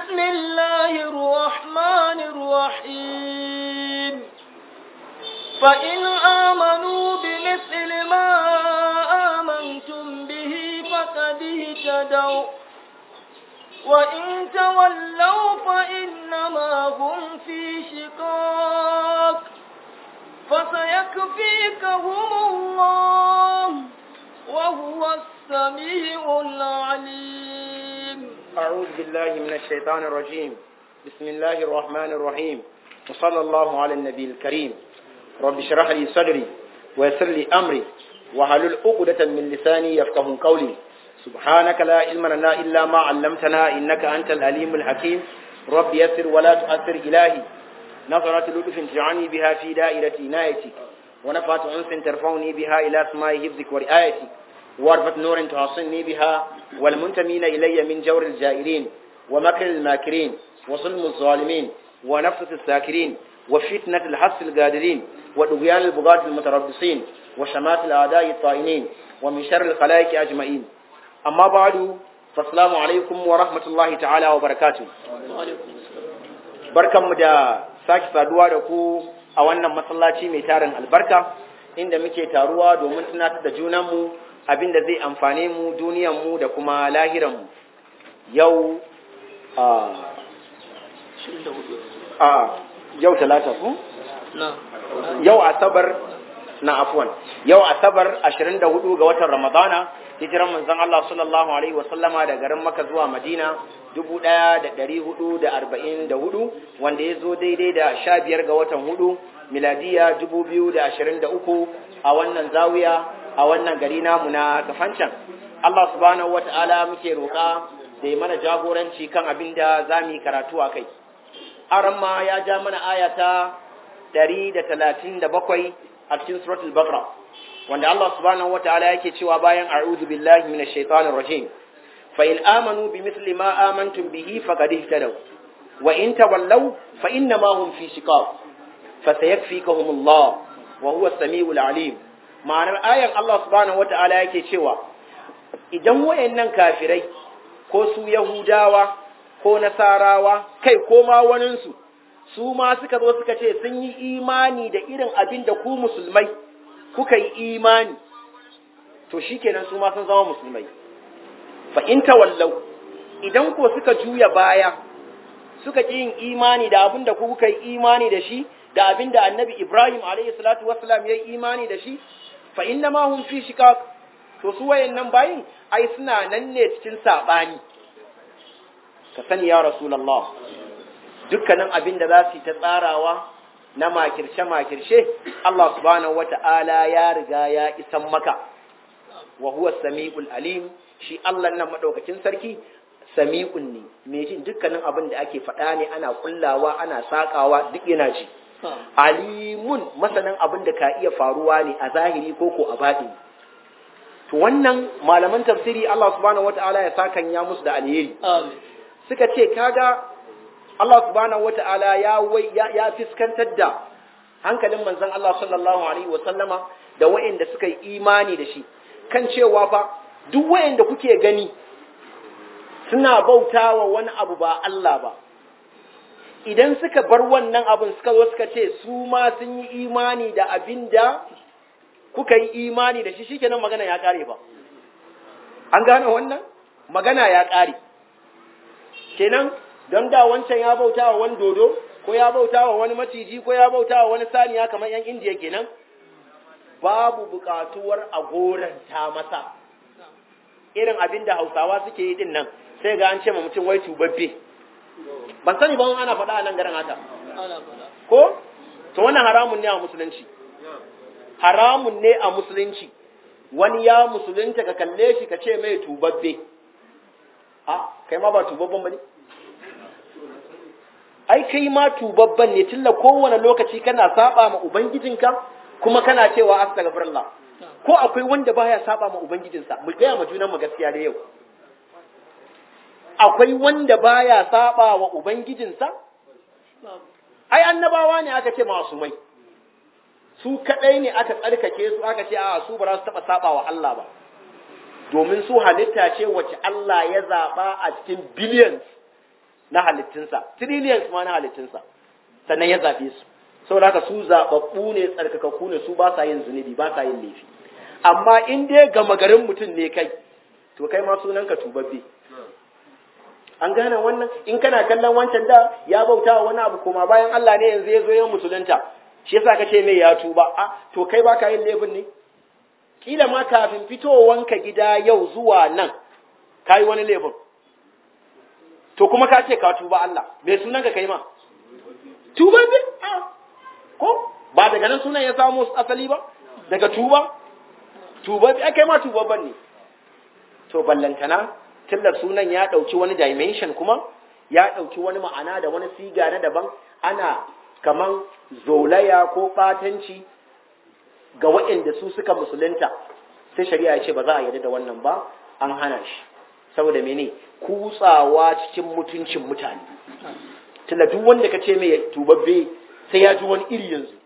بسم الله الرحمن الرحيم فإن آمنوا بمثل ما آمنتم به فقد اهتدوا وإن تولوا فإنما هم في شقاق فسيكفيكهم الله وهو السميع العليم أعوذ بالله من الشيطان الرجيم بسم الله الرحمن الرحيم وصلى الله على النبي الكريم رب اشرح لي صدري ويسر لي أمري وحلل عقدة من لساني يفقه قولي سبحانك لا علم لنا إلا ما علمتنا إنك أنت العليم الحكيم رب يسر ولا تؤثر إلهي نظرة لطف تجعلني بها في دائرة عنايتك ونفعة أنس ترفعني بها إلى سماء حفظك ورعايتك واربط نور تحصني بها والمنتمين إلي من جور الجائرين ومكر الماكرين وظلم الظالمين ونفسة الساكرين وفتنة الحس القادرين ودغيان البغاة المتربصين وشمات الأعداء الطائنين ومن شر الخلائق أجمعين أما بعد فالسلام عليكم ورحمة الله تعالى وبركاته barkanmu da sake saduwa da ku a wannan masallaci mai tarin albarka inda muke taruwa domin tunatar da junanmu abinda zai amfane mu duniyanmu da kuma lahiranmu yau a yau talata ku? yau asabar na afwan yau asabar 24 ga watan ramadana hijiran manzon Allah sallallahu alaihi wasallama da garin Makka zuwa Madina 1444 wanda ya zo daidai da 15 ga watan hudu miladiya 2023 a wannan zawiya a wannan gari namu na kafancan Allah subhanahu wata'ala muke roƙa da ya mana jagoranci kan abin da za mu yi karatu a kai aran ma ya ja mana ayata 137 a cikin suratul baqara wanda Allah subhanahu wata'ala yake cewa bayan a'udhu billahi minash shaitanir rajim fa in amanu bimithli ma amantum bihi faqad ihtadaw wa in tawallaw fa inna ma hum fi shiqaq fa sayakfikahum Allah wa huwa as-sami'ul alim ma'anar ayan Allah subhanahu wata'ala yake cewa idan wayannan kafirai ko su yahudawa ko nasarawa kai ko ma waninsu su ma suka zo suka ce sun yi imani da irin abin da ku musulmai kuka yi imani to shikenan su ma sun zama musulmai fa in tawallau idan ko suka juya baya suka ki yin imani da abin da ku kuka yi imani da shi da abin da annabi Ibrahim alayhi salatu wassalam ya yi imani da shi fa inna ma hum fi shiqaq to su wayannan bayin ai suna nan ne cikin sabani ka sani ya rasulullah dukkanin abin da za su yi ta tsarawa na makirce makirce Allah subhanahu wata'ala ya riga ya isan maka wa huwa samiul alim shi Allah nan madaukakin sarki sami'un ne mai jin dukkanin abin da ake faɗa ne ana kullawa ana sakawa duk yana ji alimun masanin abin da ka iya faruwa ne a zahiri ko ko a baɗi to wannan malaman tafsiri Allah subhanahu wata'ala ya sakan ya musu da alheri suka ce kaga Allah subhanahu wata'ala ya wai ya fiskantar da hankalin manzon Allah sallallahu alaihi wa sallama da wayanda suka yi imani da shi kan cewa fa duk wayanda kuke gani suna bautawa wani abu ba Allah ba idan suka bar wannan abin suka zo suka ce su ma sun yi imani da abin da kuka yi imani da shi shikenan magana ya kare ba an gane wannan magana ya kare kenan don da wancan ya bauta wa wani dodo ko ya bauta wa wani maciji ko ya bauta wa wani saniya kamar yan indiya kenan babu bukatuwar a goranta masa irin abin da hausawa suke yi din nan sai ga an ce ma mutum wai tubabbe ban sani ba ana faɗa a nan garin haka ko to wannan haramun ne a musulunci haramun ne a musulunci wani ya musulunta ka kalle shi ka ce mai tubabbe a kai ma ba tubabban ba ne ai kai ma tubabban ne tilla kowane lokaci kana saba ma ubangijinka kuma kana cewa astaghfirullah ko akwai wanda baya saba ma ubangijinsa mu gaya ma junan mu gaskiya da yau akwai wanda baya saba wa ubangijinsa ai annabawa ne aka ce masu mai su kadai ne aka tsarkake su aka ce a su ba za su taba saba wa Allah ba domin su halitta ce wacce Allah ya zaba a cikin billions na halittunsa trillions ma na halittunsa sannan ya zaɓe su saboda haka su zaɓaɓɓu ne tsarkakakku ne su ba sa yin zunubi ba sa yin laifi amma in dai gama garin mutum ne kai to kai ma sunanka tubabbe an gane wannan in kana kallon wancan da ya bauta wa wani abu koma bayan Allah ne yanzu ya zo yin musulunta shi yasa kace mai ya tuba a to kai baka yin laifin ne kila ma kafin fitowanka gida yau zuwa nan kai wani laifin to kuma ka ce ka tuba Allah me sunan ka kai ma tuba ne ko ba daga nan sunan ya samu asali ba daga tuba tuba kai ma tuba ban ne to ballantana tunda sunan ya ɗauki wani dimension kuma ya ɗauki wani ma'ana da wani siga na daban ana kaman zolaya ko ɓatanci ga waɗanda su suka musulunta sai shari'a ya ce ba za a yarda da wannan ba an hana shi saboda mene kutsawa cikin mutuncin mutane tunda duk wanda ka ce mai tubabbe sai ya ji wani iri yanzu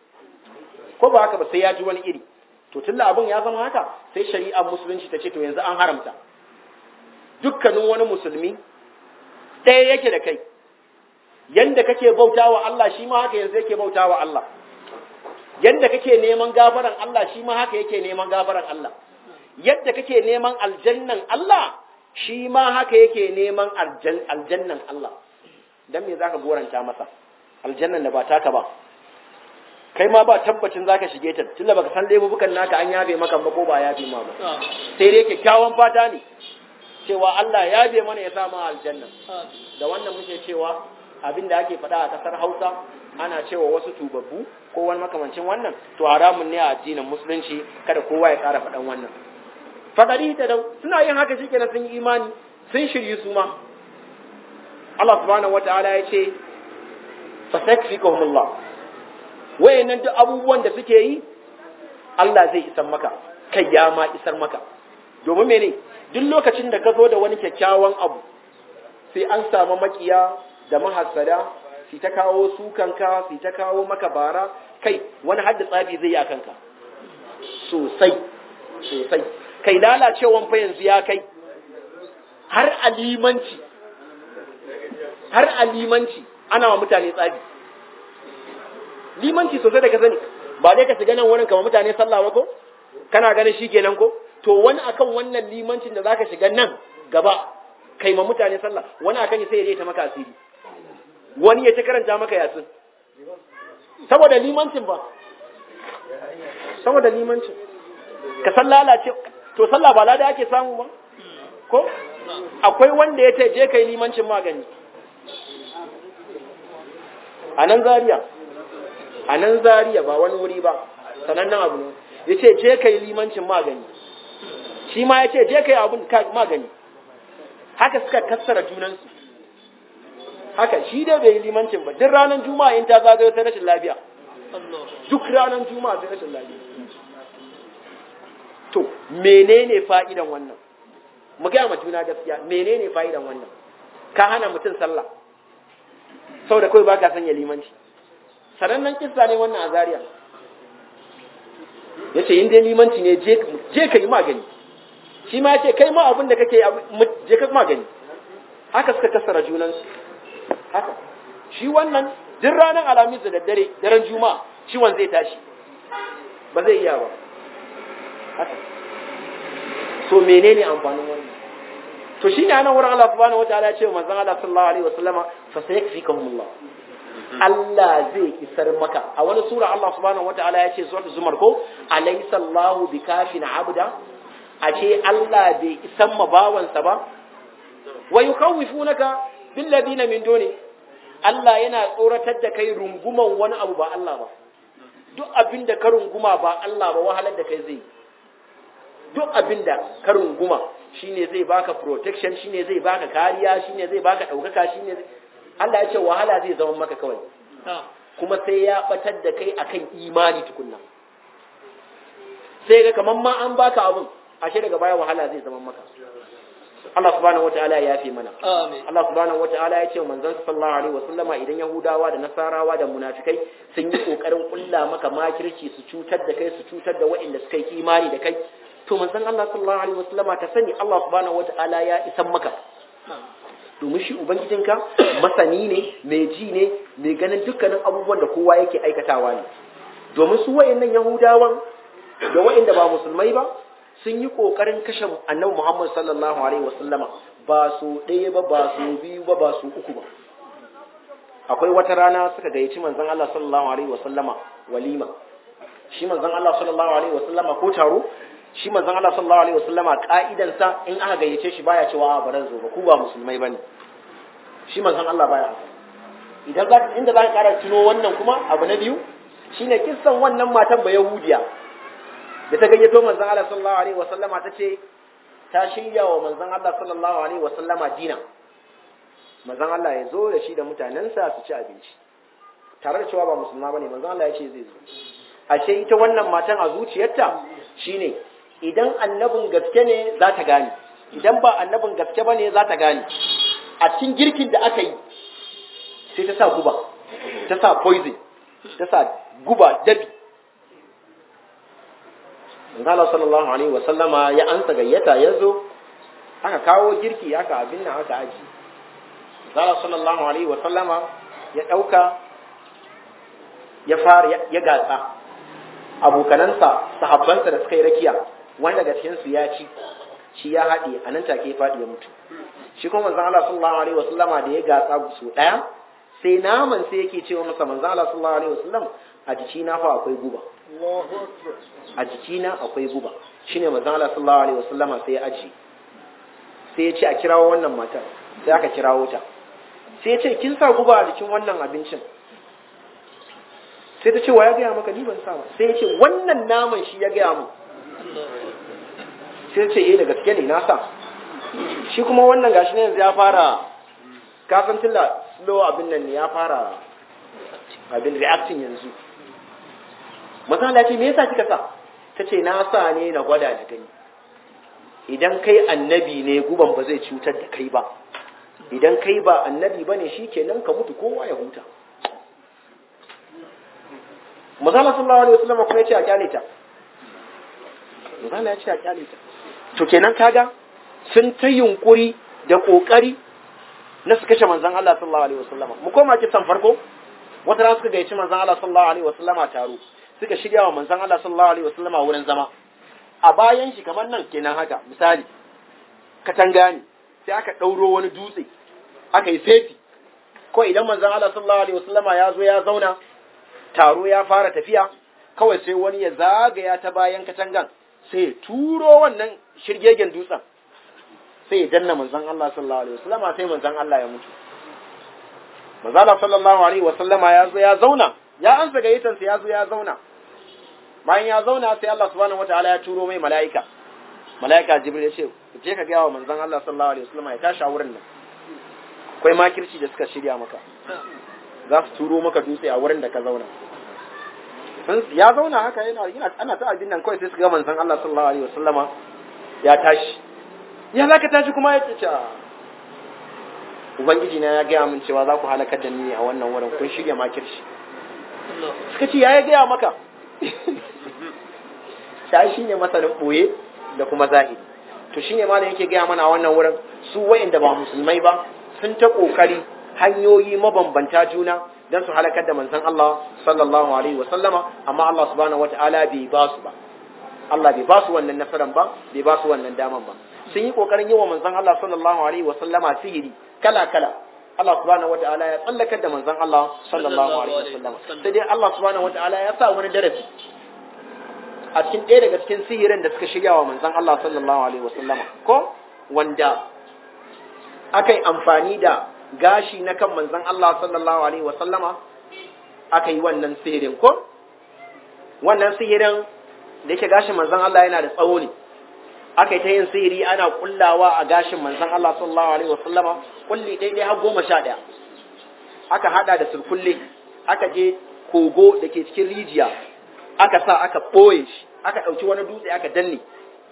ko ba haka ba sai ya ji wani iri to tunda abin ya zama haka sai shari'ar musulunci ta ce to yanzu an haramta dukkanin wani musulmi ɗaya yake da kai yanda kake bauta wa Allah shi ma haka yanzu yake bauta wa Allah yanda kake neman gafaran Allah shi ma haka yake neman gafaran Allah yadda kake neman aljannan Allah shi ma haka yake neman aljannan Allah dan me zaka goranta masa aljannan da ba taka ba kai ma ba tabbacin zaka shige ta tunda baka san laifukan naka an yafe maka ba ko ba yafe ma ba sai dai kyakkyawan fata ne cewa Allah ya be mana ya samu aljanna da wannan muke cewa abin da ake faɗa a ƙasar Hausa ana cewa wasu tubabbu ko wani makamancin wannan to haramun ne a addinin musulunci kada kowa ya ƙara faɗan wannan fadari ta dau suna yin haka shikenan sun yi imani sun shirye su ma Allah subhanahu wataala ya ce fasakfikahumullah wayannan duk abubuwan da suke yi Allah zai isar maka kai ya ma isar maka domin mene duk lokacin da ka zo da wani kyakkyawan abu sai an samu makiya da mahassada su ta kawo sukanka su ta kawo maka bara kai wani hadda tsafi zai yi a kanka sosai sosai kai lalacewan fa yanzu ya kai har alimanci har alimanci ana wa mutane tsafi limanci sosai da ka sani ba dai ka shiga nan wurin kama mutane sallah ba ko kana ganin shi kenan ko to wani akan wannan limancin da zaka shiga nan gaba kai ma mutane sallah wani akan sai ya ta maka asiri wani ya ta karanta maka yasin saboda limancin ba saboda limancin ka san lalace to sallah ba lada ake samu ba ko akwai wanda ya ce je kai limancin magani a nan zariya a nan zariya ba wani wuri ba sanannen abu ne ya ce je kai limancin magani shi ma ya ce je kai abin magani haka suka kassara junansu haka shi dai bai yi limancin ba duk ranar juma'a in ta zagayo sai rashin lafiya duk ranar juma'a sai rashin lafiya to menene fa'idan wannan mu gaya ma juna gaskiya menene fa'idan wannan ka hana mutum sallah saboda kawai ba ka sanya limanci sanannen kissa ne wannan a Zariya. ya ce in dai limanci ne je ka yi magani shi ma ya ce kai ma abin da kake je ka magani haka suka kasara junansu haka shi wannan duk ranar alhamis da daddare daren juma'a ciwon zai tashi ba zai iya ba haka so menene amfanin wannan to shine anan wurin Allah subhanahu wataala ya ce wa manzon Allah sallallahu alaihi wasallama fa sayakfikahumullah Allah zai isar maka a wani sura Allah subhanahu wataala ya ce suratul zumar ko alaysa Allahu bikafin abda a ce Allah bai isan ma bawansa ba wa yukhawwifunaka bil ladina min duni Allah yana tsoratar da kai runguman wani abu ba Allah ba duk abin da ka runguma ba Allah ba wahalar da kai zai duk abin da ka runguma shine zai baka protection shine zai baka kariya shine zai baka daukaka shine Allah ya ce wahala zai zama maka kawai kuma sai ya batar da kai akan imani tukunna sai ga kaman ma an baka abun ashe daga baya wahala zai zama maka Allah subhanahu wataala ya yafe mana Amin. Allah subhanahu wataala ya ce manzon sallallahu alaihi wasallama idan yahudawa da nasarawa da munafikai sun yi kokarin kulla maka makirci su cutar da kai su cutar da waɗanda suka yi imani da kai to manzon Allah sallallahu alaihi wasallama ta sani Allah subhanahu wataala ya isan maka domin shi ubangijinka masani ne mai ji ne mai ganin dukkanin abubuwan da kowa yake aikatawa ne domin su wayannan yahudawan da wayanda ba musulmai ba sun yi kokarin kashe annabi Muhammad sallallahu alaihi wasallama ba su ɗaya ba ba su biyu ba ba su uku ba akwai wata rana suka gayyaci manzon Allah sallallahu alaihi wasallama walima shi manzon Allah sallallahu alaihi wasallama ko taro shi manzon Allah sallallahu alaihi wasallama ka'idan sa in aka gayyace shi baya cewa ba ran zo ba ku ba musulmai bane shi manzon Allah baya idan za inda za ka kara tuno wannan kuma abu na biyu shine kissan wannan matan ba yahudiya da ta gayyato manzon Allah sallallahu alaihi wasallama ta ce ta shirya wa manzon Allah sallallahu alaihi wasallama dina manzon Allah ya zo da shi da mutanensa su ci abinci tare da cewa ba musulma bane manzon Allah ya ce zai zo ashe ita wannan matan a zuciyarta shine idan annabin gaske ne za ta gane idan ba annabin gaske bane za ta gane a cikin girkin da aka yi sai ta sa guba ta sa poison ta sa guba dabi Allah sallallahu alaihi wa sallama ya ansa gayyata ya zo aka kawo girki aka abin nan aka aji Allah sallallahu alaihi wa sallama ya dauka ya fara ya gatsa abokanansa sahabbansa da suka yi rakiya wanda daga cikin su ya ci shi ya haɗe a nan take faɗi ya mutu shi kuma manzon Allah sallallahu alaihi wa sallama da ya gatsa su daya sai naman sai yake cewa masa manzon Allah sallallahu alaihi wa sallam a jiki na fa akwai guba a jikina akwai guba shine manzon Allah sallallahu alaihi wasallama sai ya aji sai ya ce a kirawo wannan matar sai aka kirawo ta sai ya ce kin sa guba a jikin wannan abincin sai ta ce wa ya gaya maka ni ban sa ba sai ya ce wannan naman shi ya gaya mu sai ya ce eh da gaske ne na sa shi kuma wannan gashi ne yanzu ya fara kafin tilla slow abin nan ne ya fara abin reacting yanzu masala ce me yasa kika sa ta ce na sa ne na gwada da gani idan kai annabi ne guban ba zai cutar da kai ba idan kai ba annabi ba ne shi kenan ka mutu kowa ya huta masala sallallahu alaihi wasallam kuma ya ce a kyale ta masala ya ce a kyale ta to kenan kaga sun ta yunkuri da kokari na su kashe manzon Allah sallallahu alaihi wasallam mu koma kisan farko wata rana suka gayyaci manzon Allah sallallahu alaihi wasallama taro suka shirya wa manzon Allah sallallahu alaihi wasallam a wurin zama a bayan shi kamar nan kenan haka misali katanga ne sai aka ɗauro wani dutse aka yi sefi ko idan manzon Allah sallallahu alaihi wasallam ya zo ya zauna taro ya fara tafiya kawai sai wani ya zagaya ta bayan katangan sai ya turo wannan shirgegen dutsen sai ya danna manzon Allah sallallahu alaihi wasallam sai manzon Allah ya mutu manzon Allah sallallahu alaihi wasallama ya zo ya zauna ya ansa gayyatansa ya zo ya zauna bayan ya zauna sai Allah subhanahu wataala ya turo mai mala'ika mala'ika jibril ya ce je ka gaya wa manzon Allah sallallahu alaihi wasallam ya tashi a wurin nan akwai makirci da suka shirya maka za su turo maka dutse a wurin da ka zauna ya zauna haka yana yana ana ta abin nan kawai sai suka ga manzon Allah sallallahu alaihi wasallama ya tashi ya zaka tashi kuma ya ce ubangiji na ya gaya min cewa za ku halakar da ni a wannan wurin kun shirya makirci suka ce ya gaya maka shi shi ne masanin ɓoye da kuma zahiri to shine ma da yake gaya mana a wannan wurin su wayanda ba musulmai ba sun ta ƙoƙari hanyoyi mabambanta juna don su halakar da manzon Allah sallallahu alaihi wa sallama amma Allah subhanahu wataala bai ba su ba Allah bai ba su wannan nasaran ba bai ba su wannan daman ba sun yi ƙoƙarin yi wa manzon Allah sallallahu alaihi wa sallama sihiri kala kala Allah subhanahu wataala ya tsallakar da manzon Allah sallallahu alaihi wasallam sai dai Allah subhanahu wataala ya sa wani darasi a cikin ɗaya daga cikin sihirin da suka shirya wa manzon Allah sallallahu alaihi wasallama ko wanda aka yi amfani da gashi na kan manzon Allah sallallahu alaihi wasallama aka yi wannan sihirin ko wannan sihirin da yake gashin manzon Allah yana da tsawo ne aka yi ta yin sihiri ana kullawa a gashin manzon Allah sallallahu alaihi wasallama kulli daidai har goma sha ɗaya aka hada da surkulle aka je kogo da ke cikin rijiya aka sa aka ɓoye shi aka ɗauki wani dutse aka danne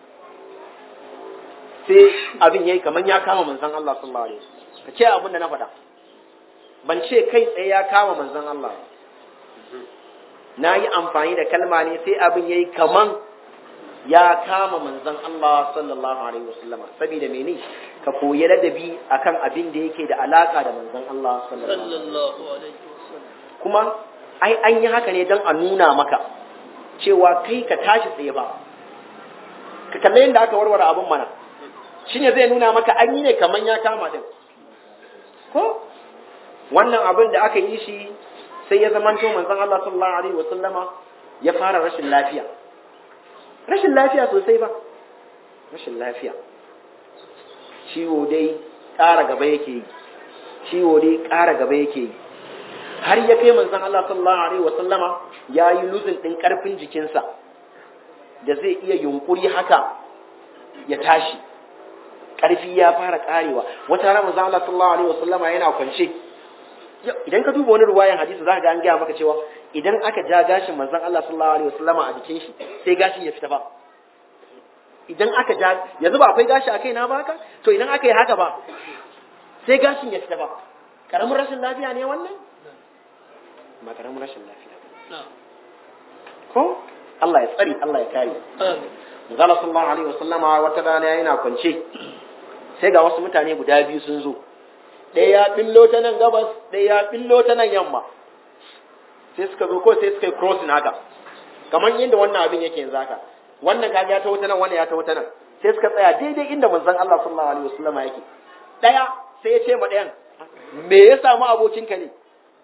sai abin yayi kamar ya kama manzon Allah sallallahu alaihi wasallam ka ce abin da na faɗa ban ce kai tsaye ya kama manzon Allah na yi amfani da kalma ne sai abin yayi kaman ya kama manzon Allah sallallahu alaihi wasallama saboda mene ka koyi ladabi akan abin da yake da alaka da manzon Allah sallallahu alaihi sallallahu alaihi wasallam kuma ai an yi haka ne don a nuna maka cewa kai ka tashi tsaye ba ka kalle yadda aka warware abin mana shine zai nuna maka an yi ne kaman ya kama din ko wannan abin da aka yi shi sai ya zamanto manzon Allah sallallahu alaihi wasallama ya fara rashin lafiya rashin lafiya sosai ba rashin lafiya ciwo dai ƙara gaba yake yi ciwo dai ƙara gaba yake yi har ya kai manzon Allah sallallahu alaihi wa sallama ya yi luzin ɗin ƙarfin jikinsa da zai iya yunkuri haka ya tashi ƙarfi ya fara ƙarewa wata rana manzon Allah sallallahu alaihi wa sallama yana kwance idan ka duba wani ruwayan hadisi za ka ga an gaya maka cewa idan aka ja gashin manzon Allah sallallahu alaihi wa sallama a jikin shi sai gashin ya fita ba idan aka ja yanzu ba akwai gashi a kaina ba haka to idan aka yi haka ba sai gashin ya fita ba karamin rashin lafiya ne wannan ba karamin rashin lafiya ba ko Allah ya tsari Allah ya kare Manzala sallallahu alaihi wasallama wata rana yana kwance sai ga wasu mutane guda biyu sun zo ɗaya ya billo ta nan gabas ɗaya ya billo ta nan yamma sai suka zo ko sai suka yi crossing haka kamar yadda wannan abin yake yanzu haka wannan kaga ya taho ta nan wannan ya taho ta nan sai suka tsaya daidai inda manzon Allah sallallahu alaihi wasallama yake ɗaya sai ya ce ma ɗayan me ya samu abokinka ne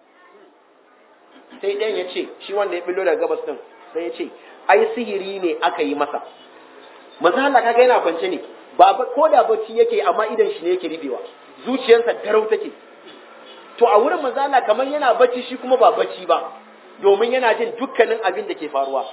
sai ɗayan ya ce shi wanda ya billo daga gabas din sai ya ce ai sihiri ne aka yi masa manzo Allah kaga yana kwance ne ba ko da bacci yake amma idan shi ne yake rufewa zuciyarsa darau take to a wurin manzo Allah kamar yana bacci shi kuma ba bacci ba domin yana jin dukkanin abin da ke faruwa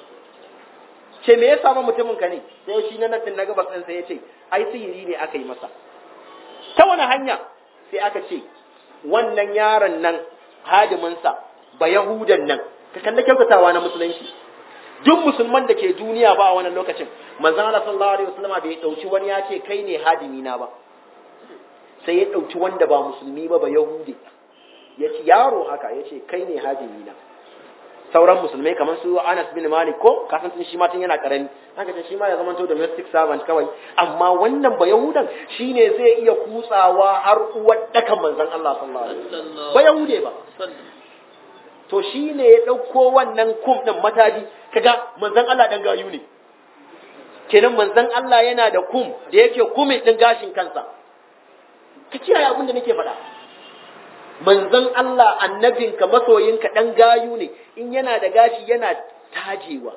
ce me ya samu mutumin ka ne sai shi na nan na gabas din sai ya ce ai sihiri ne aka yi masa ta wani hanya sai aka ce wannan yaron nan hadiminsa ba yahudan nan ka kalli kyautatawa na musulunci duk musulman da ke duniya ba a wannan lokacin manzon Allah sallallahu alaihi wasallam bai dauki wani ya ce kai ne hadimi na ba sai ya dauki wanda ba musulmi ba ba yahudi ya ce yaro haka ya ce kai ne hadimi na sauran musulmai kamar su Anas bin Malik ko kasan tun shi ma tun yana karami haka ce shi ma ya zama to domestic servant kawai amma wannan ba yahudan shine zai iya kutsawa har uwar dakan manzon Allah sallallahu alaihi wasallam ba yahude ba to shi ne ya ɗauko wannan kum ɗin mataji kaga manzan Allah ɗan gayu ne kenan manzan Allah yana da kum da yake kumin ɗin gashin kansa ka kiyaye abin da nake faɗa manzan Allah annabinka masoyinka ɗan gayu ne in yana da gashi yana tajewa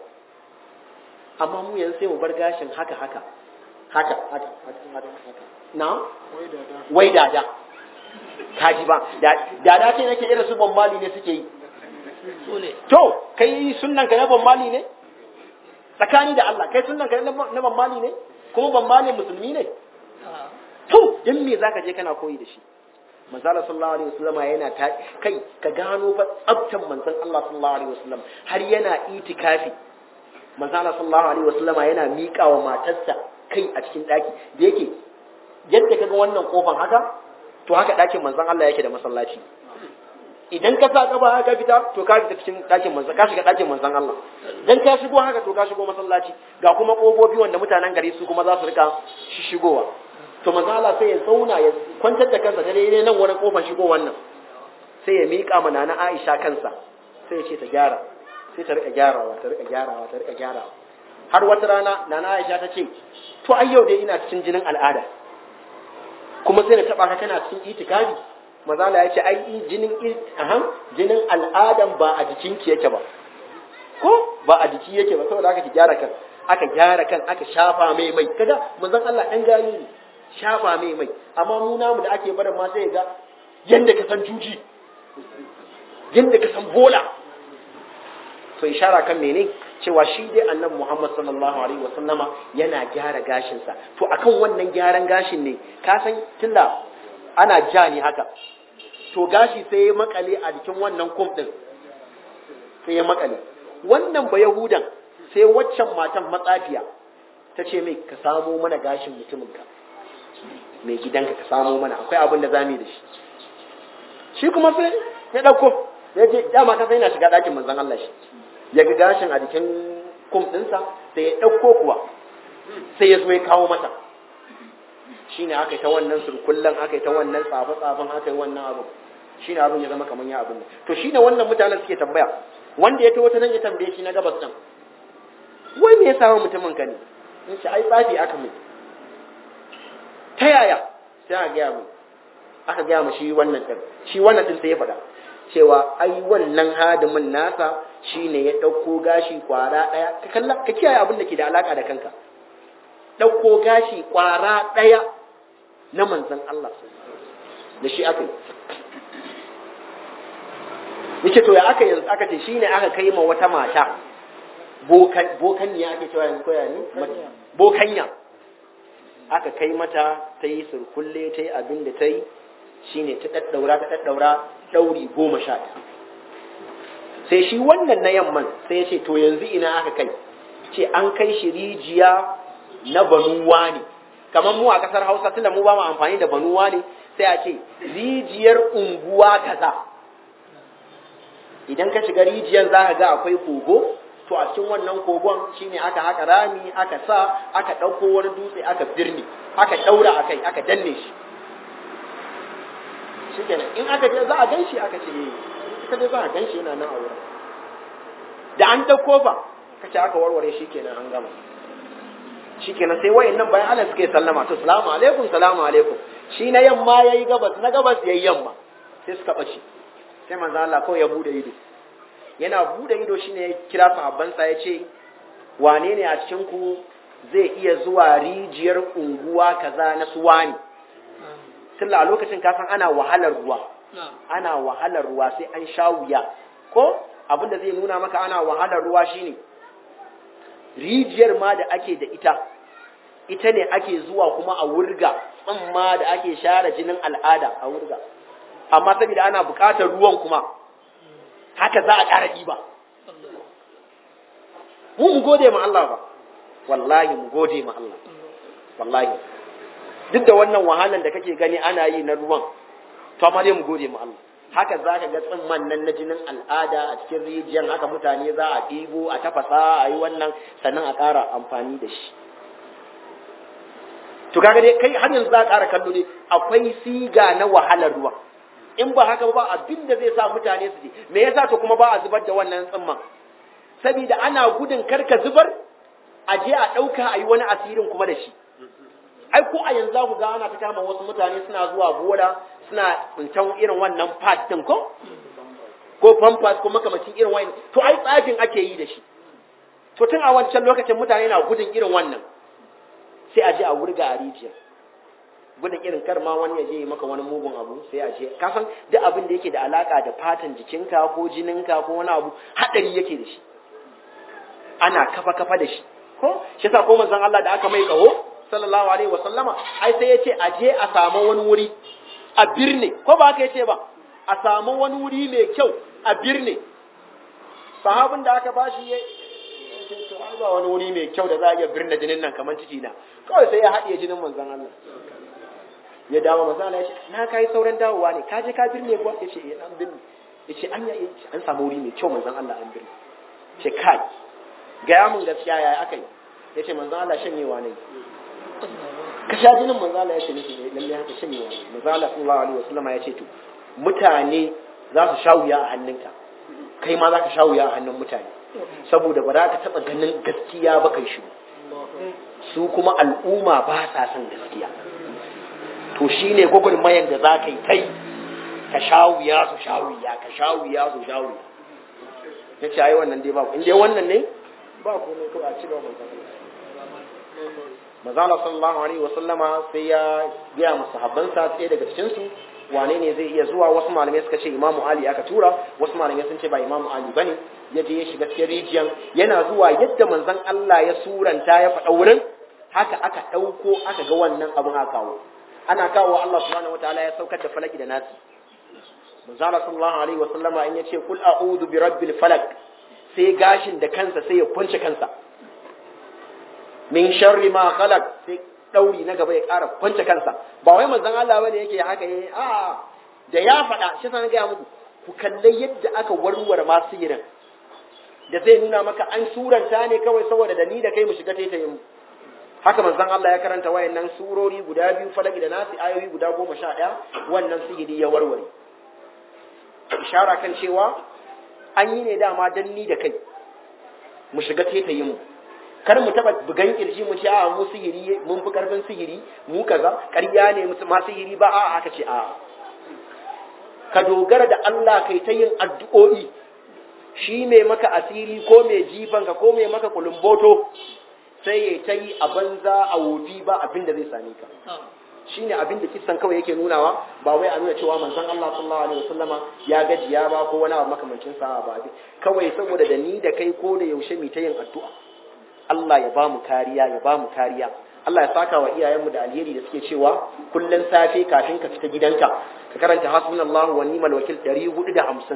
amma mu yanzu sai mu bar gashin haka haka haka haka haka haka na wai dada kaji ba dada ce nake irin su bambali ne suke yi To, kai sunan ka na bambali ne? Tsakani da Allah, kai sunan ka na bambali ne? Kuma bambali musulmi ne? To, don me za ka je kana koyi da shi? Manzala sallallahu alaihi wasallam yana ta kai ka gano fa tsabtan manzon Allah sallallahu alaihi wasallam har yana itikafi. Manzala sallallahu alaihi wasallam yana miƙa wa matarsa kai a cikin daki da yake yadda kaga wannan kofan haka to haka dakin manzon Allah yake da masallaci. idan ka sa gaba ka fita to ka fita cikin ɗakin manzan ka shiga ɗakin manzan Allah dan ka shigo haka to ka shigo masallaci ga kuma ƙofofi wanda mutanen gari su kuma za su rika shigowa to manzan Allah sai ya zauna ya kwantar da kansa ta daidai nan wurin ƙofar shigo wannan sai ya miƙa mana na Aisha kansa sai ya ce ta gyara sai ta rika gyarawa ta rika gyarawa ta rika gyarawa har wata rana nana Aisha ta ce to ai yau dai ina cikin jinin al'ada kuma sai na taba ka kana cikin itikafi mazala ya ce ai jinin aham jinin al'adan ba a jikinki yake ba ko ba a jiki yake ba saboda aka ki gyara kan aka gyara kan aka shafa mai mai kaga manzon Allah dan gani ne shafa mai mai amma mu namu da ake barin ma sai ga yanda ka san juji yanda ka san bola to ishara kan mene cewa shi dai annabi Muhammad sallallahu alaihi wasallama yana gyara gashinsa to akan wannan gyaran gashin ne ka san tunda ana ja ne haka to gashi sai ya makale a jikin wannan kum din sai ya makale wannan ba yahudan sai waccan matan matsafiya ta ce mai ka samo mana gashin mutuminka mai gidanka ka samo mana akwai abin da zamu yi da shi shi kuma sai ya dauko ya je dama ka sai yana shiga dakin manzon Allah shi ya ga gashin a jikin kum dinsa sai ya ɗauko kuwa sai ya zo ya kawo mata shi ne aka yi ta wannan surkullen aka yi ta wannan tsafe-tsafen aka yi wannan abin shi ne abin ya zama kamar ya abin to shi ne wannan mutanen suke tambaya wanda ya ta wata nan ya tambaye shi na gabas nan wai me ya samu mutumin ka ne in ce ai tsafi aka mai ta yaya sai aka gaya mu aka gaya mu shi wannan din shi wannan din sai ya faɗa cewa ai wannan hadimin nasa shine ya ɗauko gashi kwara ɗaya ka kalla ka kiyaye abin da ke da alaka da kanka ɗauko gashi kwara ɗaya na manzon Allah da shi aka yi yace to ya aka yanzu aka ce shine aka kai ma wata mata bokan bokanniya ake cewa yanzu koya ni bokanya aka kai mata ta yi surkulle ta yi abin da ta yi shine ta daddaura ta daddaura dauri goma sha sai shi wannan na yamman sai ya ce to yanzu ina aka kai ce an kai shi rijiya na banuwa ne kamar mu a kasar hausa tunda mu ba mu amfani da banuwa ne sai a ce rijiyar unguwa kaza idan ka shiga rijiyar za ka ga akwai kogo to a cikin wannan kogon shine aka haka rami aka sa aka ɗauko wani dutse aka birni aka ɗaura a kai aka danne shi shi kenan in aka ce za a gan shi aka ce ita dai za a gan shi yana nan a wurin da an ɗauko fa ka ce aka warware shi kenan an gama shi kenan sai wayan nan bayan Allah suka yi sallama to salamu alaikum salamu alaikum shi na yamma yayi gabas na gabas yayi yamma sai suka ɓace sai manzo Allah kawai ya bude ido yana bude ido shine ya kira sahabbansa ya ce wane ne a cikin ku zai iya zuwa rijiyar unguwa kaza na suwani tunda a lokacin kasan ana wahalar ruwa ana wahalar ruwa sai an sha wuya ko abin da zai nuna maka ana wahalar ruwa shine rijiyar ma da ake da ita ita ne ake zuwa kuma a wurga tsamma da ake share jinin al'ada a wurga amma saboda ana buƙatar ruwan kuma haka za a ƙara ɗiba mu mu gode ma Allah ba wallahi mu gode ma Allah wallahi duk da wannan wahalan da kake gani ana yi na ruwan to amma dai mu gode ma Allah haka za ka ga tsimman nan na jinin al'ada a cikin rijiyar haka mutane za a ɗibo a tafasa a yi wannan sannan a ƙara amfani da shi to kaga dai kai har yanzu za a ƙara kallo dai akwai siga na wahalar ruwa in ba haka ba abin da zai sa mutane su je me yasa to kuma ba a zubar da wannan tsimman saboda ana gudun karka zubar a je a ɗauka a yi wani asirin kuma da shi ai ko a yanzu ku ga ana ta kama wasu mutane suna zuwa bola suna tsintan irin wannan pad din ko ko pampas ko makamacin irin wani to ai tsafin ake yi da shi to tun a wancan lokacin mutane na gudun irin wannan sai a je a wurga a rijiya gudun irin kar ma wani ya je maka wani mugun abu sai a je ka san duk abin da yake da alaka da fatan jikinka ko jininka ko wani abu hadari yake da shi ana kafa kafa da shi ko shi yasa ko manzon Allah da aka mai kaho sallallahu alaihi wa sallama ai sai yace a je a samu wani wuri a birne ko ba haka yace ba a samu wani wuri mai kyau a birne sahabin da aka bashi ya to ai ba wani wuri mai kyau da za a iya birne jinin nan kamar ciki na kawai sai ya haɗiye jinin manzon Allah ya dawo manzon Allah ya ce na kai sauran dawowa ne ka je ka birne kuwa yace eh an birne yace an ya an samu wuri mai kyau manzon Allah an birne ce kai gaya mun gaskiya yaya aka yi ya ce manzan Allah shanyewa ne ka sha jinin manzan Allah ya ce nufi lalle haka shanyewa ne manzan Allah sallallahu alaihi wasallama ya ce to mutane za su sha wuya a hannunka kai ma za ka sha wuya a hannun mutane saboda ba za ka taɓa ganin gaskiya ba kai shi su kuma al'umma ba sa son gaskiya to shine gwagwarmayan da za ka yi kai ka sha wuya su sha wuya ka sha wuya su sha wuya ya ce ai wannan dai ba in dai wannan ne ba komai kawai a cigaba mai mazala sallallahu alaihi wasallama sai ya gaya musu habbansa sai daga cikin su wane ne zai iya zuwa wasu malamai suka ce imamu ali aka tura wasu malamai sun ce ba imamu ali bane ya je ya shiga cikin rijiyan yana zuwa yadda manzon Allah ya suranta ya faɗa wurin haka aka ɗauko aka ga wannan abin aka kawo ana kawo Allah subhanahu wataala ya saukar da falaki da nasi manzala sallallahu alaihi wasallama in ya ce kul a'udhu bi rabbil falak sai gashin da kansa sai ya kunce kansa min sharri ma khalaq sai dauri na gaba ya ƙara kunce kansa ba wai manzon Allah bane yake haka yayi a da ya faɗa shi sanan ga muku ku kalle yadda aka warware ma sihirin da zai nuna maka an suranta ne kawai saboda da ni da kai mu shiga taitayin mu haka manzon Allah ya karanta wayannan surori guda biyu falaki da nasi ayoyi guda goma sha ɗaya wannan sihiri ya warware ishara kan cewa an yi ne dama dan ni da kai mu shiga taitayin mu kar mu taba bugan kirji mu ce a mu sihiri mun fi karfin sihiri mu kaza ƙarya ne mu ma sihiri ba a aka ce a ka dogara da Allah kai ta yin addu'o'i shi mai maka asiri ko mai jifanka ko mai maka kulumboto sai ya ta yi a banza a wofi ba abin da zai same ka shi ne abin da kisan kawai yake nunawa ba wai a nuna cewa manzon Allah sallallahu alaihi wasallama ya gajiya ba ko wani abu makamancin sa ba kawai saboda da ni da kai ko da yaushe mu ta yin addu'a Allah ya ba mu kariya ya ba mu kariya Allah ya saka wa iyayenmu da alheri da suke cewa kullun safe kafin ka fita gidanka ka karanta hasbunallahu wa ni'mal wakil 450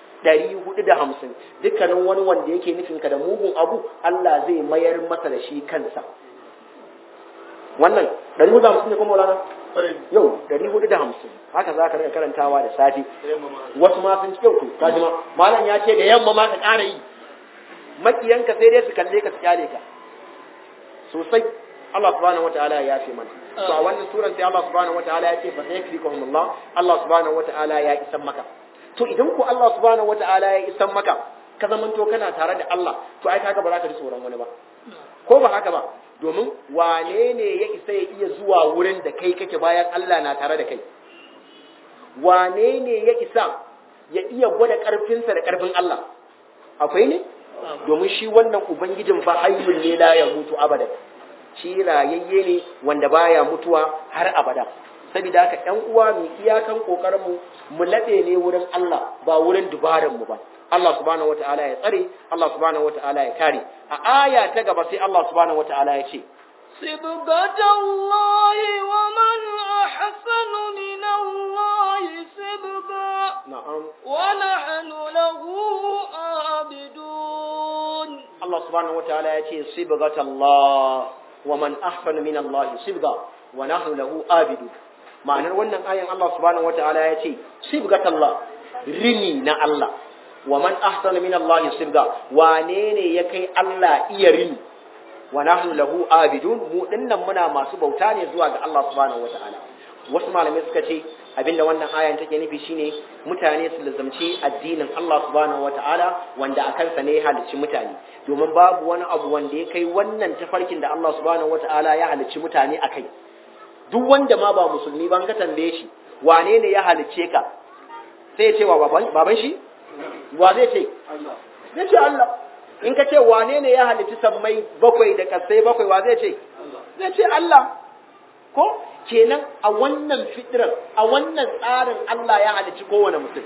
450 dukkanin wani wanda yake nufin ka da mugun abu Allah zai mayar masa da shi kansa wannan 450 ne kuma Maulana yau 450 haka za ka rika karantawa da safe wasu ma sun ci yau to kaji ma malam ya ce da yamma ma ka ƙara yi makiyanka sai dai su kalle ka su kyale ka sosai Allah subhanahu wataala ya yafe mana to a wannan suran sai Allah subhanahu wataala ya ce fa sayakfikum Allah Allah subhanahu wataala ya isan maka to idan ko Allah subhanahu wataala ya isan maka ka zamanto kana tare da Allah to ai kaga ba za ka ji tsoron wani ba ko ba haka ba domin wane ne ya isa ya iya zuwa wurin da kai kake bayan Allah na tare da kai wane ne ya isa ya iya gwada karfinsa da karfin Allah akwai ne domin shi wannan ubangijin fa hayyun ne la ya mutu abada shi rayayye ne wanda baya mutuwa har abada saboda haka ƴan uwa mu iyakan kokarin mu mu labe ne wurin Allah ba wurin dubaran mu ba Allah subhanahu wataala ya tsare Allah subhanahu wataala ya kare a aya ta gaba sai Allah subhanahu wataala ya ce صبغة الله ومن أحسن من الله صبغا na'am ونحن له عابدون Allah subhanahu wataala ya ce sibghatallah wa man ahsanu min Allah sibga wa nahnu lahu abidu ma'anar wannan ayan Allah subhanahu wataala ya ce sibghatallah rini na Allah wa man ahsanu min Allah sibga wane ne ya kai Allah iya rini wa nahnu lahu abidun mu dinnan muna masu bauta ne zuwa ga Allah subhanahu wataala wasu malamai suka ce abinda wannan ayan take nufi shine mutane su lazamci addinin Allah subhanahu wataala wanda a kansa ne ya halicci mutane domin babu wani abu wanda ya kai wannan tafarkin da Allah subhanahu wataala ya halicci mutane a kai duk wanda ma ba musulmi ban ka tambaye shi wane ne ya halicce ka sai ya ce wa baban baban shi wa zai ce zai ce Allah in ka ce wane ne ya halicci sammai bakwai da kasai bakwai wa zai ce zai ce Allah ko kenan a wannan fitrar a wannan tsarin Allah ya halicci kowane mutum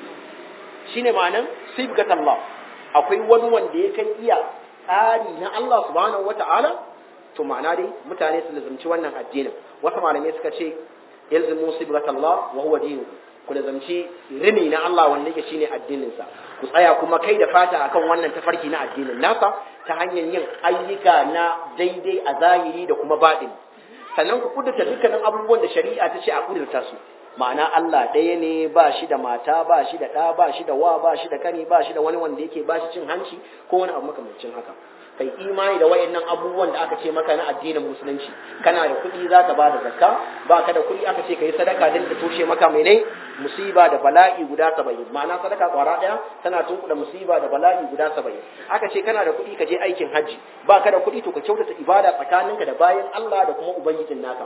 shine ma'anan sibgat Allah akwai wani wanda ya kan iya tsari na Allah subhanahu wata'ala to ma'ana dai mutane su lazumci wannan addinin wasu malamai suka ce yalzimu sibgat Allah wa huwa dinu ku lazumci rini na Allah wanda yake shine addinin sa ku tsaya kuma kai da fata akan wannan tafarki na addinin nasa ta hanyar yin ayyuka na daidai a zahiri da kuma baɗini sannan ku kudurta dukkanin abubuwan da shari'a ta ce a kudurta su ma'ana Allah ɗaya ne ba shi da mata ba shi da ɗa ba shi da wa ba shi da kani ba shi da wani wanda yake ba shi cin hanci ko wani abu makamancin haka kai imani da wayannan abubuwan da aka ce maka na addinin musulunci kana da kuɗi za ka ba da zakka ba ka da kuɗi aka ce ka yi sadaka don ta toshe maka mene musiba da bala'i guda saba'in ma'ana sadaka kwara ɗaya tana tunkuɗa musiba da bala'i guda saba'in aka ce kana da kuɗi ka je aikin hajji ba ka da kuɗi to ka kyautata ibada tsakaninka da bayan Allah da kuma ubangijin naka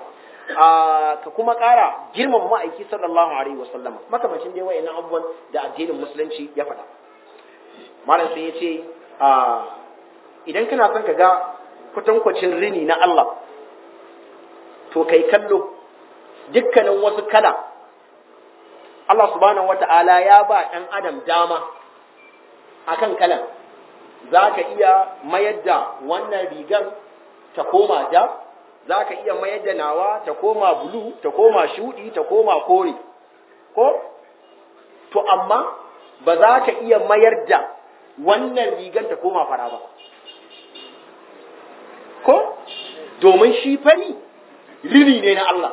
ka kuma ƙara girmama ma'aiki sallallahu alaihi wasallama makamancin dai wayannan abubuwan da addinin musulunci ya faɗa malam sai ya ce idan kana son ka ga kwatankwacin rini na Allah to kai kallo dukkanin wasu kala Allah subhanahu wata'ala ya ba ɗan adam dama akan kalan za ka iya mayar da wannan rigar ta koma ja za ka iya mayar da nawa ta koma bulu ta koma shuɗi ta koma kore ko to amma ba za ka iya mayar da wannan rigar ta koma fara ba ko domin shi fari rini ne na Allah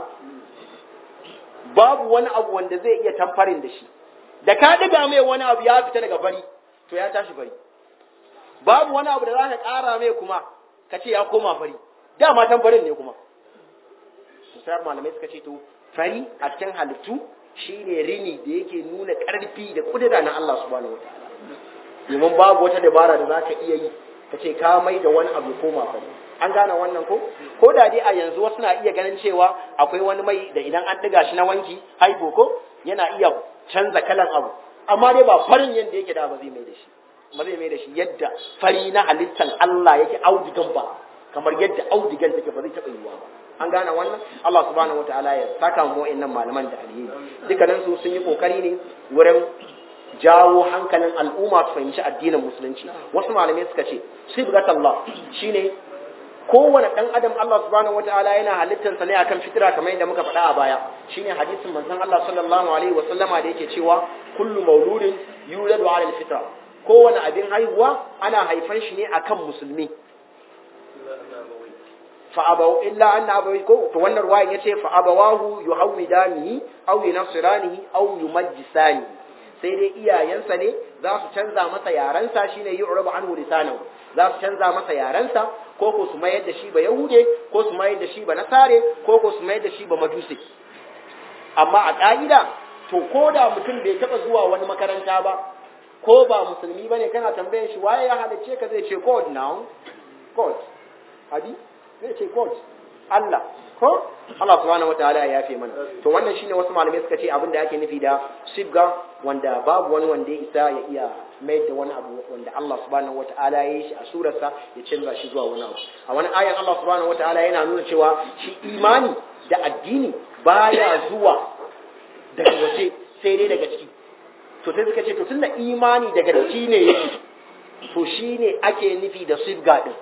babu wani abu wanda zai iya tamfarin da shi da ka diga mai wani abu ya fita daga fari to ya tashi fari babu wani abu da za ka ƙara mai kuma ka ce ya koma fari dama tan farin ne kuma sai malamai suka ce to fari a cikin halittu shine rini da yake nuna ƙarfi da kudura na Allah subhanahu wataala domin babu wata dabara da za ka iya yi ka ce ka mai da wani abu koma fari an gane wannan ko ko da dai a yanzu wasu na iya ganin cewa akwai wani mai da idan an ɗiga shi na wanki haibo ko yana iya canza kalan abu amma dai ba farin yadda yake da ba zai mai da shi ba zai mai da shi yadda fari na halittan Allah yake audigan ba kamar yadda audigan take ba zai taɓa yiwuwa ba an gane wannan Allah subhanahu wataala ya saka mu wa'annan malaman da alheri dukkanin su sun yi kokari ne wurin jawo hankalin al'umma su fahimci addinin musulunci wasu malamai suka ce sibghatullah shine kowane ɗan adam Allah subhanahu wataala yana halittarsa ne akan fitira kamar yadda muka faɗa a baya shine hadisin manzon Allah sallallahu alaihi wasallama da yake cewa kullu mauludin yuladu ala alfitra kowane abin haihuwa ana haifan shi ne akan musulmi fa abaw illa anna abawi ko to wannan ruwayan yace fa abawahu yuhawidanihi aw yunasiranihi aw yumajjisani sai dai iyayensa ne za su canza masa yarensa shine yu'rabu anhu lisanahu za su canza masa yarensa ko ko su mayar da shi ba yahude ko su mayar da shi ba nasare ko ko su mayar da shi ba majusi amma a ka'ida to ko da mutum bai taba zuwa wani makaranta ba ko ba musulmi bane kana tambayan shi waye ya halicce ka zai ce god now god hadi zai ce god Allah ko Allah subhanahu wataala ya yafe mana to wannan shine wasu malamai suka ce abin da ake nufi da sibga wanda babu wani wanda ya isa ya iya mai da wani abu wanda Allah subhanahu wataala ya yi shi a surarsa ya canza shi zuwa wani abu a wani ayan Allah subhanahu wataala yana nuna cewa shi imani da addini baya zuwa daga waje sai dai daga ciki to sai suka ce to tunda imani daga ciki ne yake to shine ake nufi da sibga din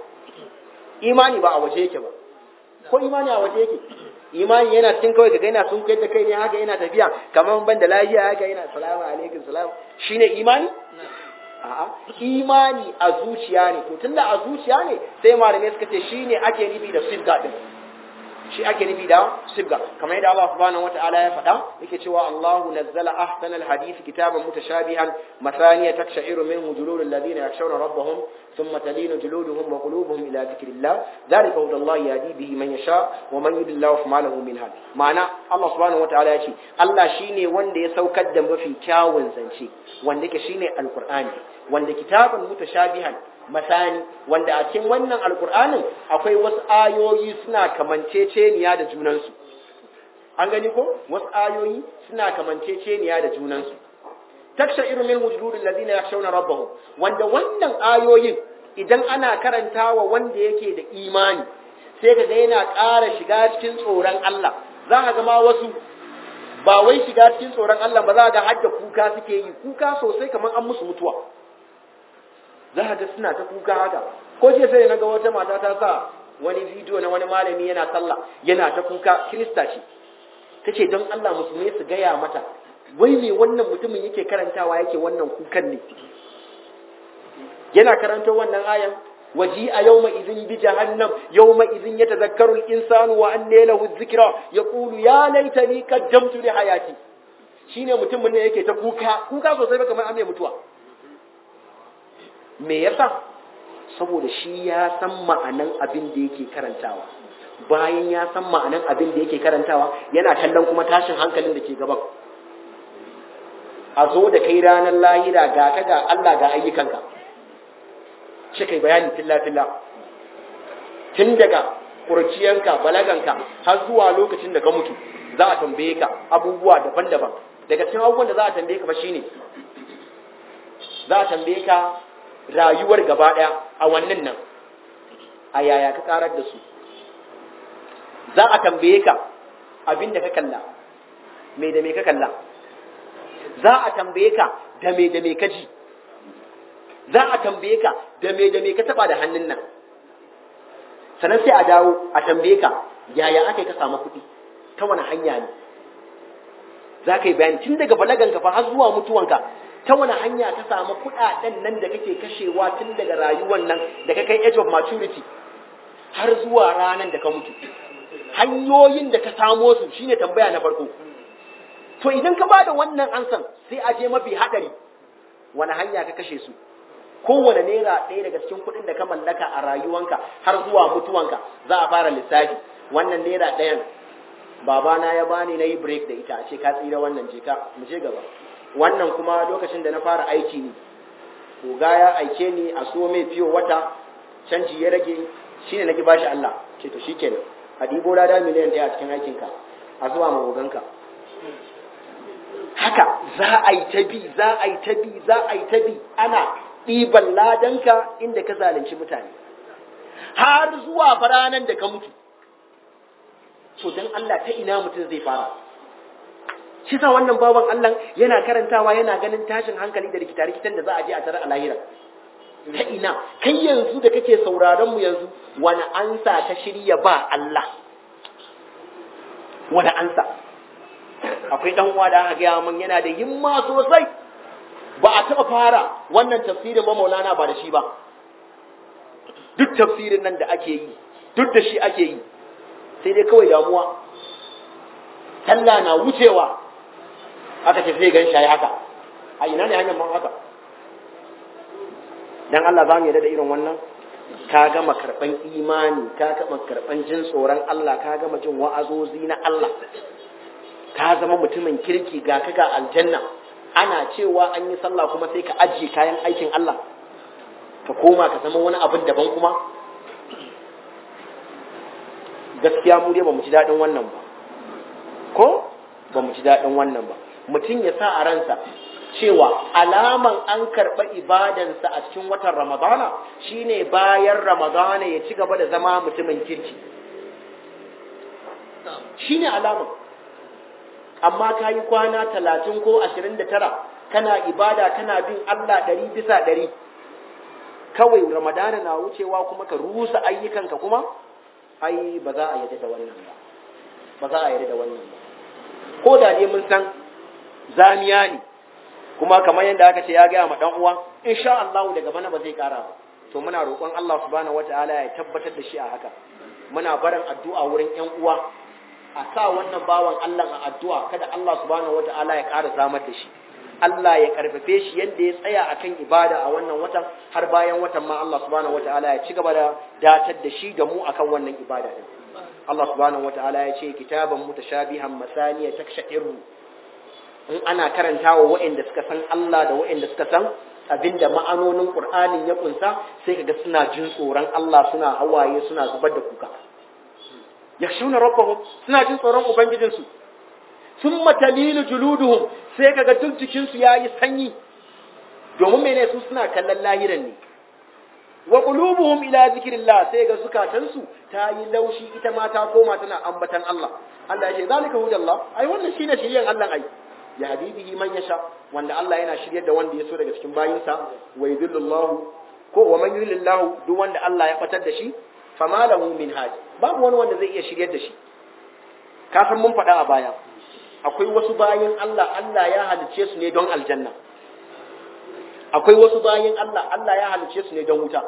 imani ba a waje yake ba ko imani a waje yake imani yana cikin kawai kaga yana sun kai da kai ne haka yana tafiya kamar ban da lafiya haka yana salamu alaikum salam shine imani a'a imani a zuciya ne to tunda a zuciya ne sai malamai suka ce shine ake nufi da sibga din shi ake nufi da sibga kamar yadda Allah subhanahu wataala ya faɗa yake cewa Allahu nazzala ahsana alhadith kitaban mutashabihan mathaniya taksha'iru minhu juludul ladina yakhshawna rabbahum thumma talinu juluduhum wa qulubuhum ila dhikrillah dhalika hudallahi yahdi bihi man yasha wa man yudillahu fama lahu min had ma'ana Allah subhanahu wataala ya ce Allah shine wanda ya saukar da mafi kyawun zance wanda yake shine alqur'ani wanda kitaban mutashabihan masani wanda a cikin wannan alkur'anin akwai wasu ayoyi suna kamanceceniya da junansu an gani ko wasu ayoyi suna kamanceceniya da junansu taksha irin min wujudul ladina yakhshawna rabbahum wanda wannan ayoyin idan ana karantawa wanda yake da imani sai kaga yana ƙara shiga cikin tsoron Allah za ka ga ma wasu ba wai shiga cikin tsoron Allah ba za ga hadda kuka suke yi kuka sosai kamar an musu mutuwa za ga suna ta kuka haka ko je sai na ga wata mata ta sa wani bidiyo na wani malami yana sallah yana ta kuka kirista ce ta ce don Allah musulmi su gaya mata wai me wannan mutumin yake karantawa yake wannan kukan ne yana karanta wannan ayan waji a yawma idin bi jahannam yawma idin yatazakkaru al-insanu wa anna lahu dhikra yaqulu ya laitani qaddamtu li hayati shine mutumin ne yake ta kuka kuka sosai ba kamar an mai mutuwa me yasa saboda shi ya san ma'anan abin da yake karantawa bayan ya san ma'anan abin da yake karantawa yana kallon kuma tashin hankalin da ke gaban a zo da kai ranar lahira ga ka ga Allah ga ayyukanka shi kai bayani filla-filla tun daga kurciyanka balaganka har zuwa lokacin da ka mutu za a tambaye ka abubuwa daban-daban daga cikin abubuwan da za a tambaye ka ba shine za a tambaye ka rayuwar gaba ɗaya a wannan nan a yaya ka karar da su za a tambaye ka abin da ka kalla me da me ka kalla za a tambaye ka da me da me ka ji za a tambaye ka da me da me ka taba da hannun nan sannan sai a dawo a tambaye ka yaya aka yi ka samu kuɗi ta wani hanya ne za ka yi bayani tun daga balaganka fa har zuwa mutuwanka ta wani hanya ka samu kuɗaɗen nan da kake kashewa tun daga rayuwar nan da ka kai age of maturity har zuwa ranar da ka mutu hanyoyin da ka samo su shine tambaya na farko to idan ka bada wannan ansan sai a je mafi haɗari wani hanya ka kashe su kowane naira ɗaya daga cikin kuɗin da ka mallaka a rayuwanka har zuwa mutuwanka za a fara lissafi wannan naira ɗayan babana ya bani na yi break da ita a ce ka tsira wannan je ka mu je gaba wannan kuma lokacin da na fara aiki ne koga ya aike ni a so mai fiyo wata canji ya rage shine naki bashi Allah ce to shikenan a ɗibo lada miliyan ɗaya a cikin aikinka a zuwa magoganka haka za a yi ta bi za a yi ta bi za a yi ta bi ana ɗiban ladanka inda ka zalunci mutane har zuwa faranan da ka mutu to don Allah ta ina mutum zai fara shi sa wannan baban Allah yana karantawa yana ganin tashin hankali da rikita-rikitan da za a je a tare a lahira ta ina kai yanzu da kake sauraron mu yanzu wani ansa ta shirya ba Allah wani ansa akwai dan uwa da aka gaya min yana da himma sosai ba a taba fara wannan tafsirin ba Maulana ba da shi ba duk tafsirin nan da ake yi duk da shi ake yi sai dai kawai damuwa talla na wucewa aka ce sai gan shi haka a ina ne hanyar man haka dan Allah za mu yarda da irin wannan ka gama karban imani ka gama karban jin tsoron Allah ka gama jin wa'azozi na Allah ka zama mutumin kirki ga ka ga aljanna ana cewa an yi sallah kuma sai ka ajiye kayan aikin Allah ka koma ka zama wani abin daban kuma gaskiya mu dai ba mu ji daɗin wannan ba ko ba mu ji daɗin wannan ba mutum ya sa a ransa cewa alaman an karɓa ibadansa a cikin watan ramadana shine bayan ramadana ya ci gaba da zama mutumin kirki shine alaman amma ka yi kwana talatin ko ashirin da tara kana ibada kana bin Allah ɗari bisa ɗari kawai ramadana na wucewa kuma ka rusa ayyukanka kuma ai ba za a yarda da wannan ba ba za a yarda da wannan ba ko da dai mun san zamiya ne kuma kamar yadda aka ce ya gaya ma dan uwa insha Allah daga bana ba zai kara ba to muna roƙon Allah subhanahu wataala ya tabbatar da shi a haka muna barin addu'a wurin ƴan uwa a sa wannan bawan Allah a addu'a kada Allah subhanahu wataala ya ƙara zamar da shi Allah ya karfafe shi yadda ya tsaya akan ibada a wannan watan har bayan watan ma Allah subhanahu wataala ya ci gaba da datar da shi da mu akan wannan ibada din Allah subhanahu wataala ya ce kitaban mutashabihan masaniya taksha'iru in ana karantawa waɗanda suka san Allah da waɗanda suka san abinda ma'anonin Qur'anin ya kunsa sai kaga suna jin tsoron Allah suna hawaye suna zubar da kuka yakhshuna rabbahum suna jin tsoron ubangijinsu summa talilu juluduhum sai kaga duk jikinsu yayi sanyi domin mene su suna kallon lahiran ne wa qulubuhum ila zikrillah sai ga zukatansu ta yi laushi ita ma ta koma tana ambatan Allah Allah ya ce zalika hudallah ai wannan shine shiriyan Allah ai ya habibihi man yasha wanda Allah yana shiryar da wanda ya so daga cikin bayinsa wa yudillullahu ko wa man yudillillahu duk wanda Allah ya fatar da shi fama lahu min hadi babu wani wanda zai iya shiryar da shi ka san mun faɗa a baya akwai wasu bayin Allah Allah ya halicce su ne don aljanna akwai wasu bayin Allah Allah ya halicce su ne don wuta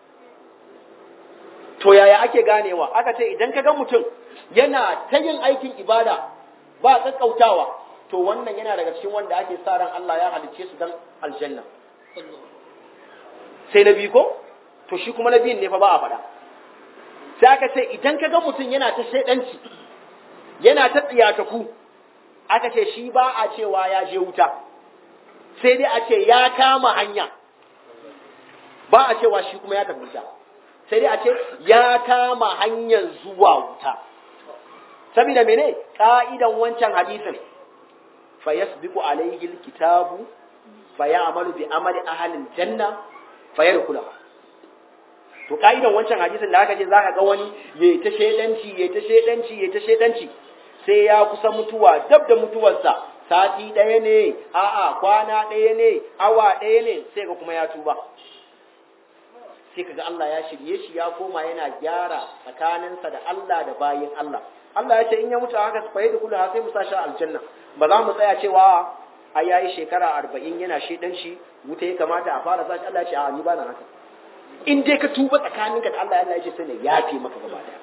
to yaya ake ganewa aka ce idan ka ga mutum yana ta yin aikin ibada ba kakkautawa to wannan yana daga cikin wanda ake sa ran Allah ya halicce su don aljanna sai na biyu ko to shi kuma na biyun ne fa ba a faɗa sai aka ce idan ka ga mutum yana ta shaidanci yana ta tsiyataku aka ce shi ba a cewa ya je wuta sai dai a ce ya kama hanya ba a cewa shi kuma ya tafi wuta sai dai a ce ya kama hanyar zuwa wuta saboda mene ka'idan wancan hadisin fa yasbiqu alayhi alkitabu fa ya'malu bi amali ahli aljanna fa yadkhula to ka'idan wancan hadisin da aka ce zaka ga wani yayi ta shedanci yayi ta shedanci yayi ta shedanci sai ya kusa mutuwa dab da mutuwarsa sati ɗaya ne a'a kwana ɗaya ne awa ɗaya ne sai ga kuma ya tuba sai kaga Allah ya shirye shi ya koma yana gyara tsakaninsa da Allah da bayin Allah Allah ya ce in ya mutu haka fa da kula sai mu sa shi aljanna ba za mu tsaya cewa a yayi shekara arba'in yana shedan shi wuta ya kamata a fara sa shi Allah ya ce a ni ba na haka in dai ka tuba tsakaninka da Allah Allah ya ce sai ne yafe maka gaba daya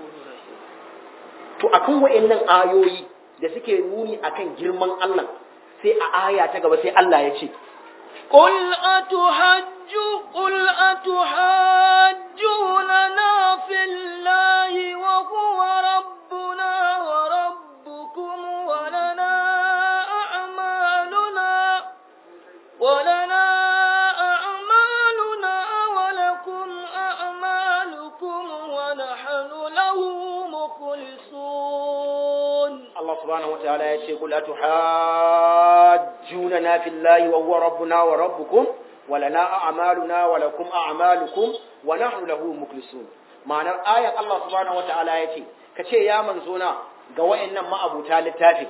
to akan wayannan ayoyi da suke nuni akan girman Allah sai a aya ta gaba sai Allah ya ce قل أتحدثون قل أتحاجوننا في الله وهو ربنا وربكم ولنا أعمالنا ولنا أعمالنا ولكم أعمالكم ونحن له مخلصون Allah subhanahu wa ta'ala ya ce kul atuhajjuna fillahi wa huwa rabbuna wa rabbukum wa lana a'maluna wa lakum a'malukum wa nahnu lahu mukhlisun ma'anar ayat Allah subhanahu wa ta'ala ya ce kace ya manzona ga wayannan ma'abuta littafi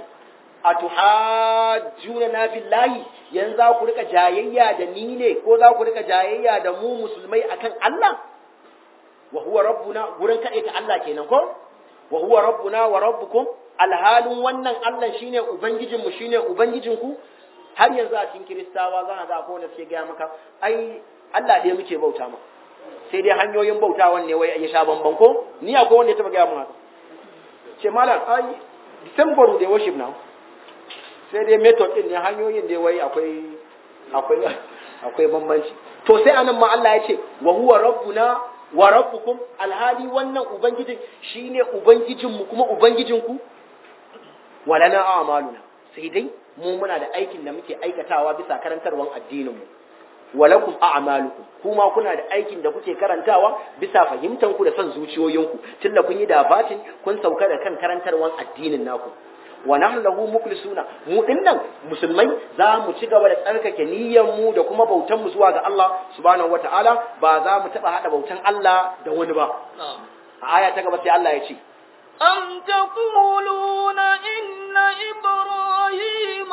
atuhajjuna fillahi yanzu za ku rika jayayya da ni ne ko za ku rika jayayya da mu musulmai akan Allah wa huwa rabbuna gurin kaɗai ta Allah kenan ko wa huwa rabbuna wa rabbukum alhalin wannan Allah shine ubangijinmu shine ubangijinku har yanzu a cikin kiristawa za a ga ko wanda suke gaya maka ai Allah ɗaya muke bauta ma sai dai hanyoyin bautawan ne wai ya sha bamban ko ni akwai wanda ya taba gaya mu haka ce malam ai December they worship now sai dai method din ne hanyoyin ne wai akwai akwai akwai bambanci to sai anan ma Allah ya ce wa huwa rabbuna wa rabbukum alhali wannan ubangijin shine ubangijinmu kuma ubangijinku walana a'maluna sai dai mu muna da aikin da muke aikatawa bisa karantarwan addinin mu walakum a'malukum kuma kuna da aikin da kuke karantawa bisa fahimtan ku da son zuciyoyinku tunda kun yi dabatin kun sauka da kan karantarwan addinin naku wa nahnu lahu mukhlisuna mu dinnan musulmai za mu ci gaba da tsarkake niyyar mu da kuma bautan mu zuwa ga Allah subhanahu wataala ba za mu taba hada bautan Allah da wani ba a aya ta gaba sai Allah ya ce أم تقولون إن إبراهيم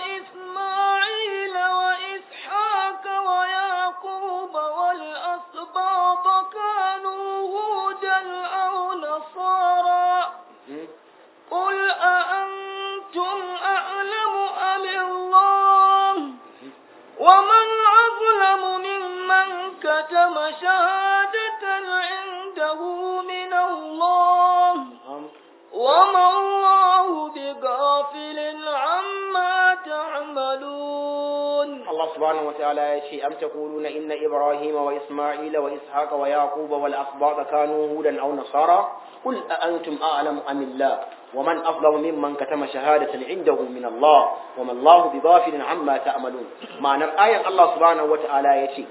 وإسماعيل وإسحاق ويعقوب والأسباط كانوا هودا أو نصارى قل أأنتم أعلم أم الله ومن أظلم ممن كتم شهادة عنده من الله وما الله بغافل عما تعملون Allah subhanahu wataala ya ce am taquluna inna ibrahima wa isma'ila wa ishaqa wa yaquba wal asbata kanu hudan aw nasara qul a antum a'lamu am illah wa man afdalu mimman katama shahadatan indahu min Allah wa ma Allah bighafilin amma ta'malun ma'anar ayan Allah subhanahu wataala ya ce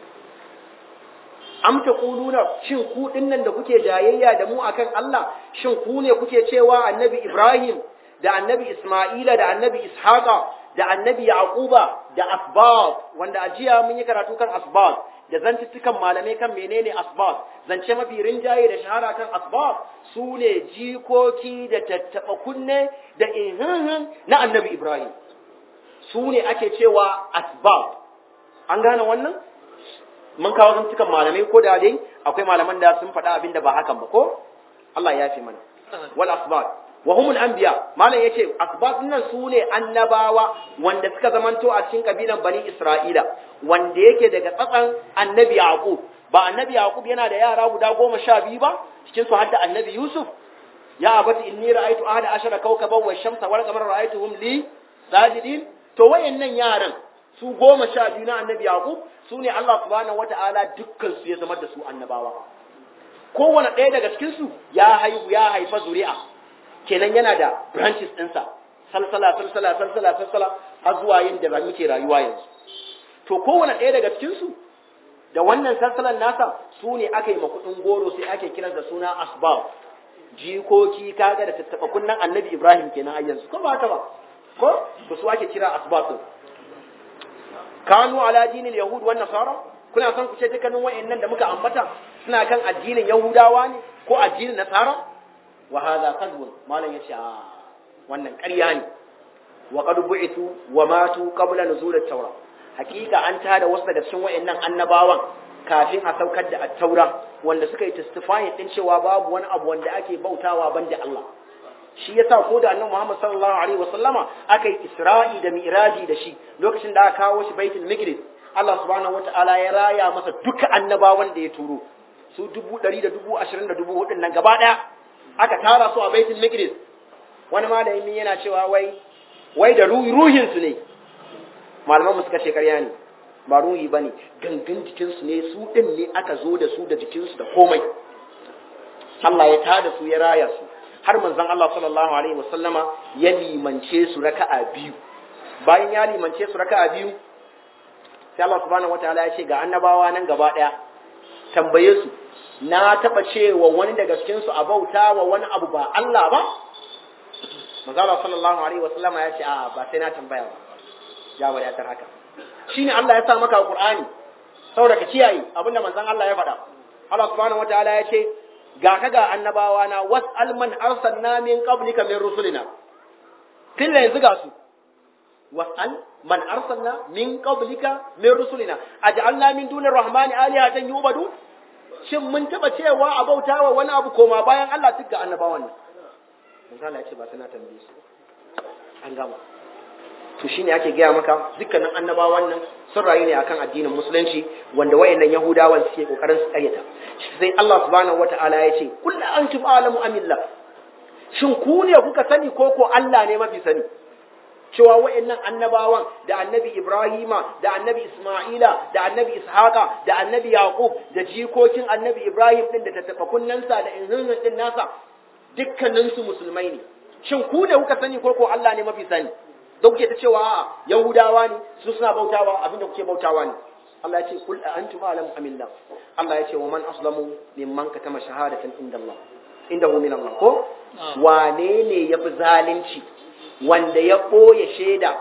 am taquluna shin ku dinnan da kuke jayayya da mu akan Allah shin ku ne kuke cewa annabi Ibrahim da annabi Isma'ila da annabi Ishaqa da annabi Yaquba da asbab wanda ajiya mun yi karatu kan asbab da zantuttukan malamai kan menene asbab zance mafi rinjaye da shahara kan asbab su ne jikoki da tattaba kunne da ihinhin na annabi Ibrahim su ne ake cewa asbab an gane wannan mun kawo zantukan malamai ko da dai akwai malaman da sun faɗa abin da ba hakan ba ko Allah ya fi mana wal asbab wa humul anbiya malam yace asbab nan su ne annabawa wanda suka zamanto a cikin kabilan bani isra'ila wanda yake daga tsatsan annabi yaqub ba annabi yaqub yana da yara guda goma sha biyu ba cikin su hadda annabi yusuf ya abati inni ra'aytu ahada ashara kawkaban wa shamsa wal qamara ra'aytuhum li sajidin to wayannan yaran su goma sha biyu na annabi yaqub su ne Allah subhanahu wata'ala dukkan su ya zama da su annabawa kowane ɗaya daga cikin su ya haihu ya haifa zuri'a kenan yana da branches ɗinsa salsala salsala salsala salsala har zuwa yin da muke rayuwa yanzu to kowane ɗaya daga cikin su da wannan salsalan nasa su ne aka yi ma kuɗin goro sai ake kiran da suna asbab jikoki kaga da tattaɓa kunnan annabi ibrahim kenan a yanzu ko ba haka ba ko to su ake kira asbab din kanu ala dinil yahud wan nasara kuna son ku ce dukkanin wayannan da muka ambata suna kan addinin yahudawa ne ko addinin nasara wa hadha kadhbun malan yace a wannan ƙarya ne wa qad bu'ithu wa matu qabla nuzul at-taura hakika an tada wasu daga cikin wayannan annabawan kafin a saukar da at-taura wanda suka yi testifying din cewa babu wani abu wanda ake bautawa banda Allah shi yasa ko da annabi Muhammad sallallahu alaihi wasallama aka yi Isra'i da Mi'raji da shi lokacin da aka kawo shi Baitul Maqdis Allah subhanahu wataala ya raya masa duka annabawan da ya turo su dubu ɗari da dubu ashirin da dubu hudun nan gaba ɗaya aka tara su a Baitul Maqdis wani malami yana cewa wai wai da ruhin su ne malaman mu suka ce ƙarya ne ba ruhi bane gangan jikinsu ne su din ne aka zo da su da jikinsu da komai Allah ya tada su ya raya su har manzon Allah sallallahu alaihi wasallama ya limance su raka'a biyu bayan ya limance su raka'a biyu sai Allah subhanahu wataala ya ce ga annabawa nan gaba daya tambaye su na taba cewa wani daga cikin su a bauta wa wani abu ba Allah ba manzon Allah sallallahu alaihi wasallama ya ce a ba sai na tambaya ba ya wadatar haka shine Allah ya sa maka Qur'ani saboda ka kiyaye abinda manzon Allah ya faɗa Allah subhanahu wataala ya ce ga ka ga annabawa na was'al man arsalna min qablika min rusulina tilla yanzu ga su was'al man arsalna min qablika min rusulina aj'alna min dunir rahmani alihatan yubadu shin mun taba cewa a bautawa wani abu koma bayan Allah duk ga annabawan nan manzo Allah ya ce ba sana tambaye su an gama to shine ake gaya maka dukkanin annabawan nan sun rayu ne akan addinin musulunci wanda wayannan yahudawan suke kokarin su karyata sai Allah subhanahu wataala ya ce kullu antum alamu amillah shin ku ne kuka sani ko ko Allah ne mafi sani cewa wayannan annabawan da annabi Ibrahima da annabi Isma'ila da annabi Ishaqa da annabi Yaqub da jikokin annabi Ibrahim din da tattafa kunnansa da inhinin din nasa dukkanin su musulmai ne shin ku ne kuka sani ko ko Allah ne mafi sani da kuke ta cewa Yahudawa ne su suna bautawa abinda kuke bautawa ne Allah ya ce kul antum alam amillah Allah ya ce wa man aslamu mimman katama shahadatan inda Allah indahu min Allah ko wane ne yafi zalunci wanda ya ɓoye shaida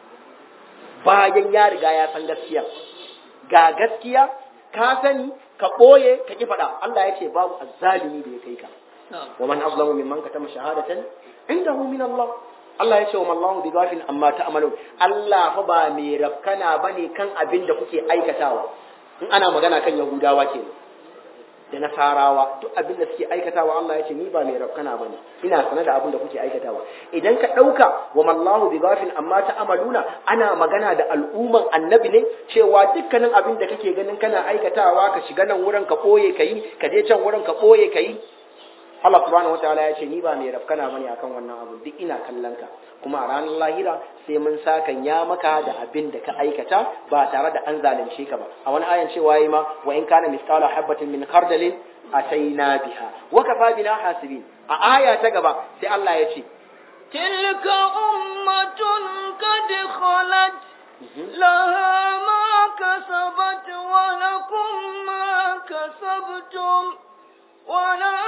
bayan ya riga ya san gaskiya ga gaskiya ka sani ka ɓoye ka ki faɗa Allah ya ce babu azzalimi da ya kai ka wa man azlamu mimman katama shahadatan indahu min Allah Allah ya ce wa mallahu bi ghafil amma ta'malun Allah fa ba mai rafkana bane kan abin da kuke aikatawa in ana magana kan Yahudawa kenan da nasarawa duk abin da suke aikatawa Allah ya ce ni ba mai rafkana bane ina sanar da abin da kuke aikatawa idan ka dauka wa mallahu bi ghafil amma ta'maluna ana magana da al'umman annabi ne cewa dukkanin abin da kake ganin kana aikatawa ka shiga nan wurin ka boye kai ka je can wurin ka boye kai Allah subhanahu wataala ya ce ni ba mai rafkana bane akan wannan abu duk ina kallon ka kuma a ranar lahira sai mun saka ya maka da abin da ka aikata ba tare da an zalunce ka ba a wani ayan cewa yayi ma wa in kana misqala habatin min khardalin ataina biha wa kafa bina hasibin a aya ta gaba sai Allah ya ce tilka ummatun qad khalat laha ma kasabat wa lakum ma kasabtum ولا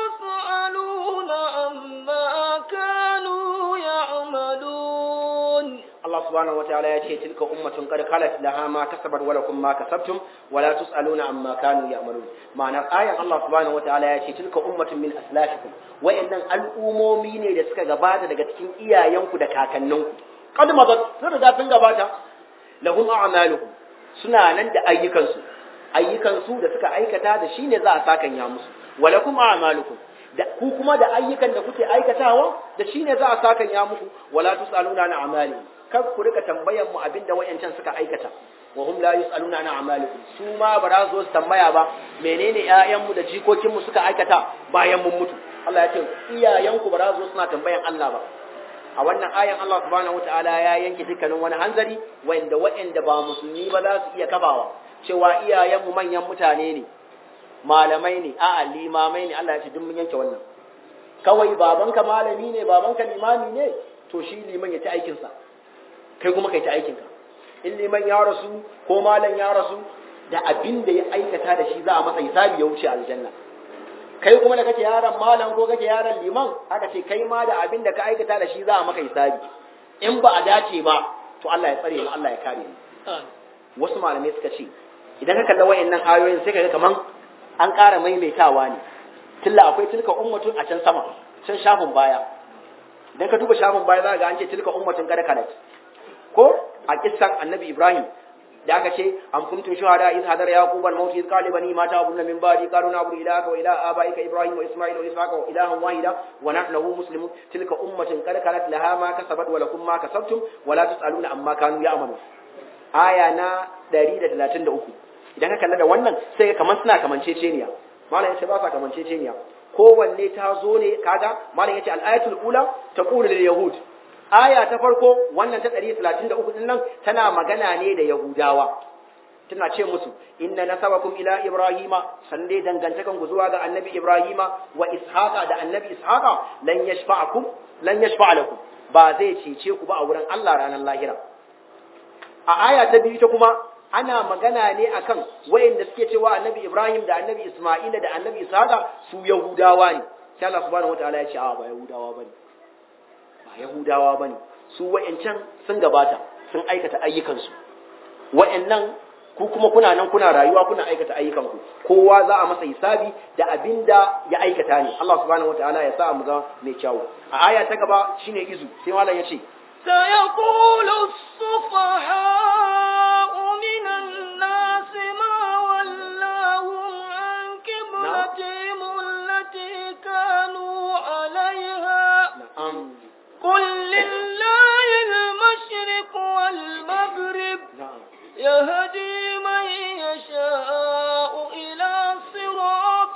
تسألون عما كانوا يعملون Allah subhanahu wa ta'ala ya ce tilka ummatun qad khalat laha ma kasabat wa lakum ma kasabtum wa la tusaluna amma kanu ya'malun ma'anar ayan Allah subhanahu wa ta'ala ya ce tilka ummatun min aslafikum wayannan al'umomi ne da suka gabata daga cikin iyayenku da kakanninku qad madat sun riga sun gabata lahum a'maluhum suna nan da ayyukansu ayyukansu da suka aikata da shine za a sakan ya musu walakum a'malukum da ku kuma da ayyukan da kuke aikatawa da shine za a sakan ya muku wala tusaluna an a'malihim kar ku rika tambayan mu abinda wayancan suka aikata wa hum la yusaluna an a'malihim su ma ba za su tambaya ba menene ƴaƴan mu da jikokin mu suka aikata bayan mun mutu Allah ya ce iyayen ku ba za su suna tambayan Allah ba a wannan ayan Allah subhanahu wataala ya yanke dukkanin wani hanzari wanda wayanda ba musulmi ba za su iya kafawa cewa iyayen mu manyan mutane ne malamai ne a'a limamai ne Allah ya ce duk mun yanke wannan kawai babanka malami ne babanka limami ne to shi liman ya ci aikin sa kai kuma kai ta aikin ka in liman ya rasu ko malam ya rasu da abin da ya aikata da shi za a masa hisabi ya wuce aljanna kai kuma da kake yaron malam ko kake yaron liman aka ce kai ma da abin da ka aikata da shi za a maka hisabi in ba a dace ba to Allah ya tsare mu Allah ya kare mu wasu malamai suka ce idan ka kalla wayannan ayoyin sai ka ga kaman an ƙara maimaitawa ne tilla akwai tilka ummatun a can sama can shafin baya idan ka duba shafin baya za ka ga an ce tilka ummatun kada kalat ko a kissan annabi ibrahim da aka ce am kuntum shuhada iz hadara yaqub al maut iz qala bani ma ta'buduna min ba'di qalu na'budu ilahaka wa ilaha abaika ibrahim wa isma'il wa ishaqa wa ilahan wahida wa nahnu lahu muslimun tilka ummatun qad kanat laha ma kasabat wa lakum ma kasabtum wa la tusaluna amma kanu ya'malun aya na 133 idan ka kalla da wannan sai ka kaman suna kamanceceniya malam yace ba sa kamanceceniya kowanne ta zo ne kaga malam yace al-ayatul ula taqulu lil yahud aya ta farko wannan ta 133 din nan tana magana ne da yahudawa tana ce musu inna nasabakum ila ibrahima san dai dangantakan ku zuwa ga annabi ibrahima wa ishaqa da annabi ishaqa lan yashfa'akum lan yashfa'a lakum ba zai cece ku ba a wurin Allah ranar lahira a aya ta biyu ta kuma ana magana ne akan wayanda suke cewa annabi ibrahim da annabi isma'ila da annabi ishaqa su yahudawa ne sai Allah subhanahu wataala ya ce a ba yahudawa bane ba yahudawa bane su wayancan sun gabata sun aikata ayyukansu wayannan ku kuma kuna nan kuna rayuwa kuna aikata ayyukanku kowa za a masa hisabi da abinda ya aikata ne Allah subhanahu wataala ya sa mu ga mai kyawu a aya ta gaba shine izu sai malam ya ce سيقول السفهاء من الناس ما ولاهم عن قبلتهم التي كانوا عليها na'am قل لله المشرق والمغرب na'am يهدي من يشاء إلى صراط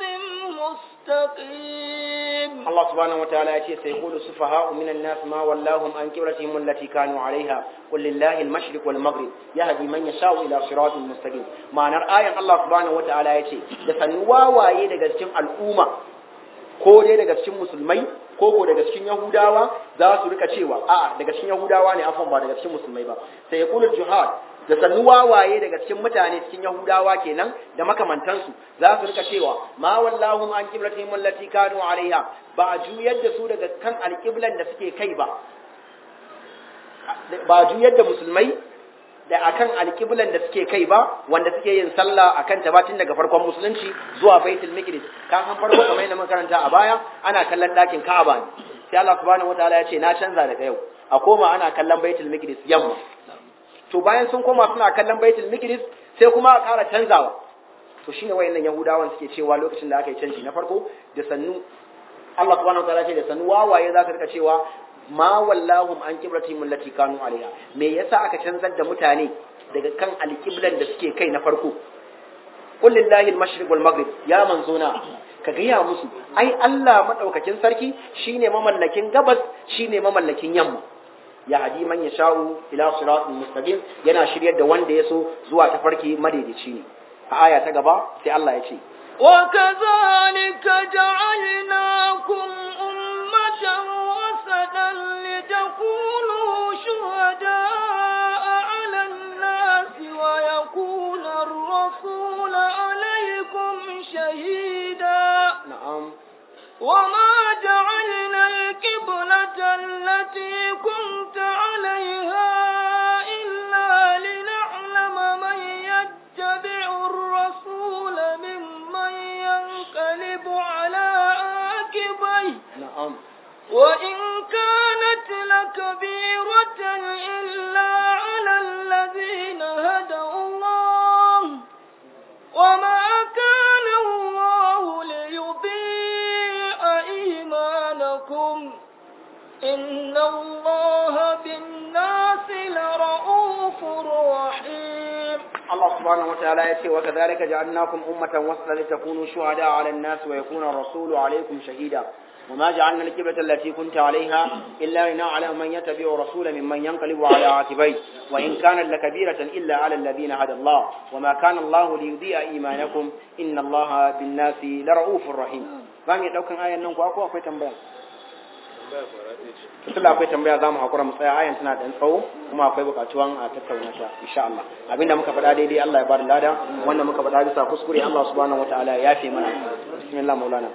مستقيم Allah subhanahu wa ta'ala ya ce sai qulu sufaha'u minan nas ma wallahum an qiblatihim allati kanu 'alayha qul lillahi al-mashriq wal maghrib yahdi man yasha'u ila siratin mustaqim ma'anar ayan Allah subhanahu wa ta'ala ya ce da sannu wawaye daga cikin al'umma ko dai daga cikin musulmai ko ko daga cikin yahudawa za su rika cewa a'a daga cikin yahudawa ne afan ba daga cikin musulmai ba sai ya kula jihad da sannu wawaye daga cikin mutane cikin yahudawa kenan da makamantansu za su rika cewa ma wallahum an qiblatihim allati kanu alaiha ba a juyar da su daga kan alqiblan da suke kai ba ba a juyar da musulmai da akan alƙiblan da suke kai ba wanda suke yin sallah akan ta tun daga farkon musulunci zuwa baitul maqdis kan an farko kamar yadda makaranta a baya ana kallon ɗakin Ka'aba ne sai Allah subhanahu wataala ya ce na canza daga yau a koma ana kallon baitul maqdis yamma to bayan sun koma suna kallon baitul maqdis sai kuma a ƙara canzawa to shine wayannan yahudawan suke cewa lokacin da aka yi canji na farko da sannu Allah subhanahu wataala ya ce da sannu wawaye za su rika cewa ma wallahum an qiblatihim allati kanu alaiha me yasa aka canzar da mutane daga kan alqiblan da suke kai na farko qul lillahi al-mashriq wal maghrib ya manzona ka gaya musu ai Allah madaukakin sarki shine mamallakin gabas shine mamallakin yamma ya hadi man yasha'u ila siratin mustaqim yana shiryar da wanda yaso zuwa tafarki madaidaici ne a aya ta gaba sai Allah ya ce وكذلك جعلناكم أمة وسطا لتكونوا شهداء على الناس ويكون الرسول عليكم شهيدا na'am وما جعلنا القبلة التي كنت عليها إلا لنعلم من يتبع الرسول ممن ينقلب على عاقبيه na'am وإن كانت لكبيرة إلا على الذين هدى الله وما كان الله ليضيع إيمانكم إن الله بالناس لرؤوف رحيم Allah subhanahu wa ta'ala ya ce wa kadhalika ja'alnakum ummatan wasatan litakunu shuhada 'ala an-nas wa yakuna ar-rasulu 'alaykum shahida وما جعلنا القبلة التي كنت عليها إلا لنعلم من يتبع الرسول ممن ينقلب على عاقبيه وإن كانت لكبيرة إلا على الذين هدى الله وما كان الله ليضيع إيمانكم إن الله بالناس لرؤوف رحيم فهم يدوكن آية ننكو أكو أكو تنبيه tunda akwai tambaya za mu haƙura mu tsaya ayan tana da tsawo kuma akwai buƙatuwan a tattauna ta insha Allah abinda muka faɗa daidai Allah ya bada lada wanda muka faɗa bisa kuskure Allah subhanahu wataala ya yafe mana bismillah maulana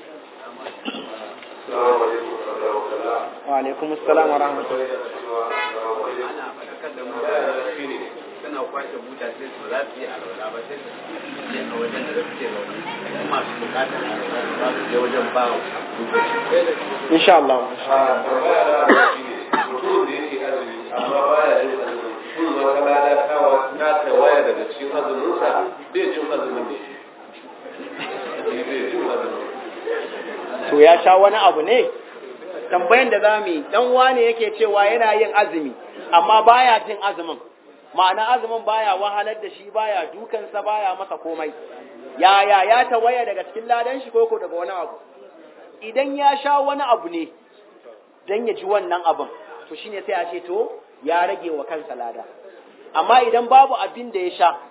wa alaikum assalam wa rahmatullahi ana faɗakar da mutane shi ne suna kwashe buta sai su za su yi alwala ba sai su je a wajen da suke zaune kuma masu bukatar alwala za su je wajen ba insha Allah mutum da yake azumi amma baya yin azumi shin wata lada kawa na ta waya daga cikin azuminsa bai jin azumin ne bai jin azumin to ya sha wani abu ne tambayan da za mu yi dan wane yake cewa yana yin azumi amma baya jin azumin ma'ana azumin baya wahalar da shi baya dukansa baya masa komai yaya ya tawaya daga cikin ladan shi koko daga wani abu idan ya sha wani abu ne dan ya ji wannan abin to shine sai a ce to ya rage wa kansa lada amma idan babu abin da ya sha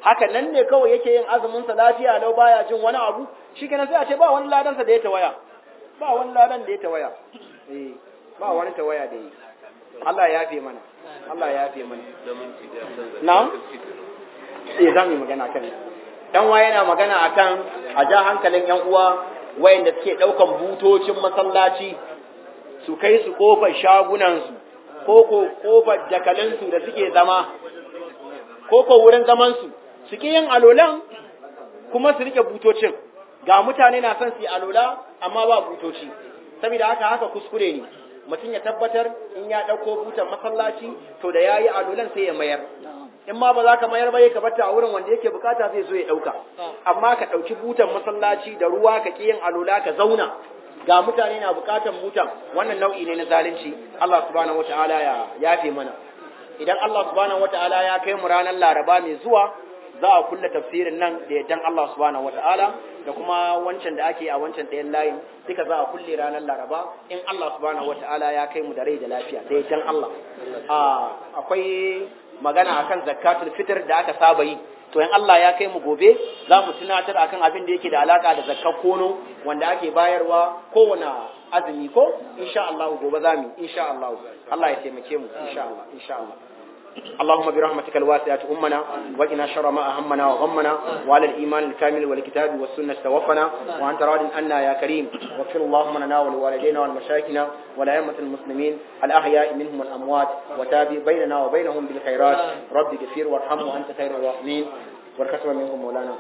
haka nan ne kawai yake yin azumin sa lafiya lau baya jin wani abu shikenan sai a ce ba wani ladan sa da ya tawaya ba wani ladan da ya tawaya eh ba wani tawaya da yi Allah ya yafe mana Allah ya yafe mana na'am eh za mu yi magana kan dan wa yana magana akan a ja hankalin yan uwa wayanda suke daukan butocin masallaci su kai su kofar shagunan su ko ko kofar jakalin su da suke zama ko ko wurin zaman su suke yin alolan kuma su rike butocin ga mutane na son su yi alola amma ba butoci saboda haka haka kuskure ne mutum ya tabbatar in ya ɗauko butan masallaci to da ya yi alolan sai ya mayar in ma ba za ka mayar ba ya bata a wurin wanda yake bukata zai zo ya ɗauka amma ka ɗauki butan masallaci da ruwa ka ƙi yin alola ka zauna ga mutane na bukatan butan wannan nau'i ne na zalunci Allah subhanahu wataala ya yafe mana idan Allah subhanahu wataala ya kai mu ranar Laraba mai zuwa za a kulle tafsirin nan da yaddan Allah subhanahu wataala da kuma wancan da ake a wancan ɗayan layin duka za a kulle ranar Laraba in Allah subhanahu wataala ya kai mu da rai da lafiya da yaddan Allah akwai magana akan zakatul fitr da aka saba yi to in Allah ya kai mu gobe za mu tunatar akan abin da yake da alaka da zakkar kono wanda ake bayarwa kowane azumi ko insha Allah gobe za mu insha Allah Allah ya taimake mu insha Allah insha Allah اللهم برحمتك الواسعة أمنا وقنا شر ما أهمنا وغمنا وعلى الإيمان الكامل والكتاب والسنة توفنا وأنت راض عنا يا كريم واغفر اللهم لنا ولوالدينا ولمشايخنا ولأئمة المسلمين الأحياء منهم والأموات وتابع بيننا وبينهم بالخيرات رب اغفر وارحم وأنت خير الراحمين والكسب منكم مولانا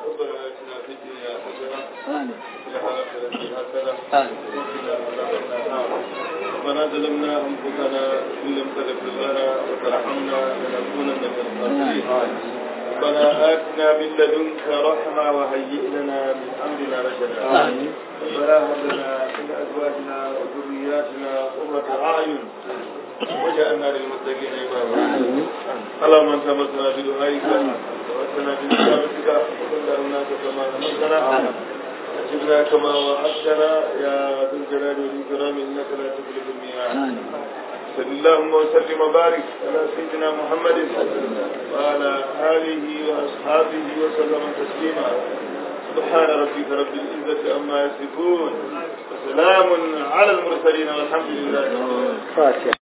ربنا ظلمنا انفسنا ان لم تغفر لنا وترحمنا لنكونن من الخاسرين ربنا اتنا من لدنك رحمه وهيئ لنا من امرنا رشدا ربنا هب لنا من ازواجنا وذرياتنا قرة اعين وجعلنا للمتقين اماما اللهم انت مسنا بدعائك واتنا بنعمتك وكل الناس كما امرتنا أجبنا كما وعدتنا يا ذو الجلال والإكرام إنك لا تخلف الميعاد صل اللهم وسلم وبارك على سيدنا محمد وعلى آله وأصحابه وسلم تسليما سبحان ربك رب العزة عما يصفون وسلام على المرسلين والحمد لله رب العالمين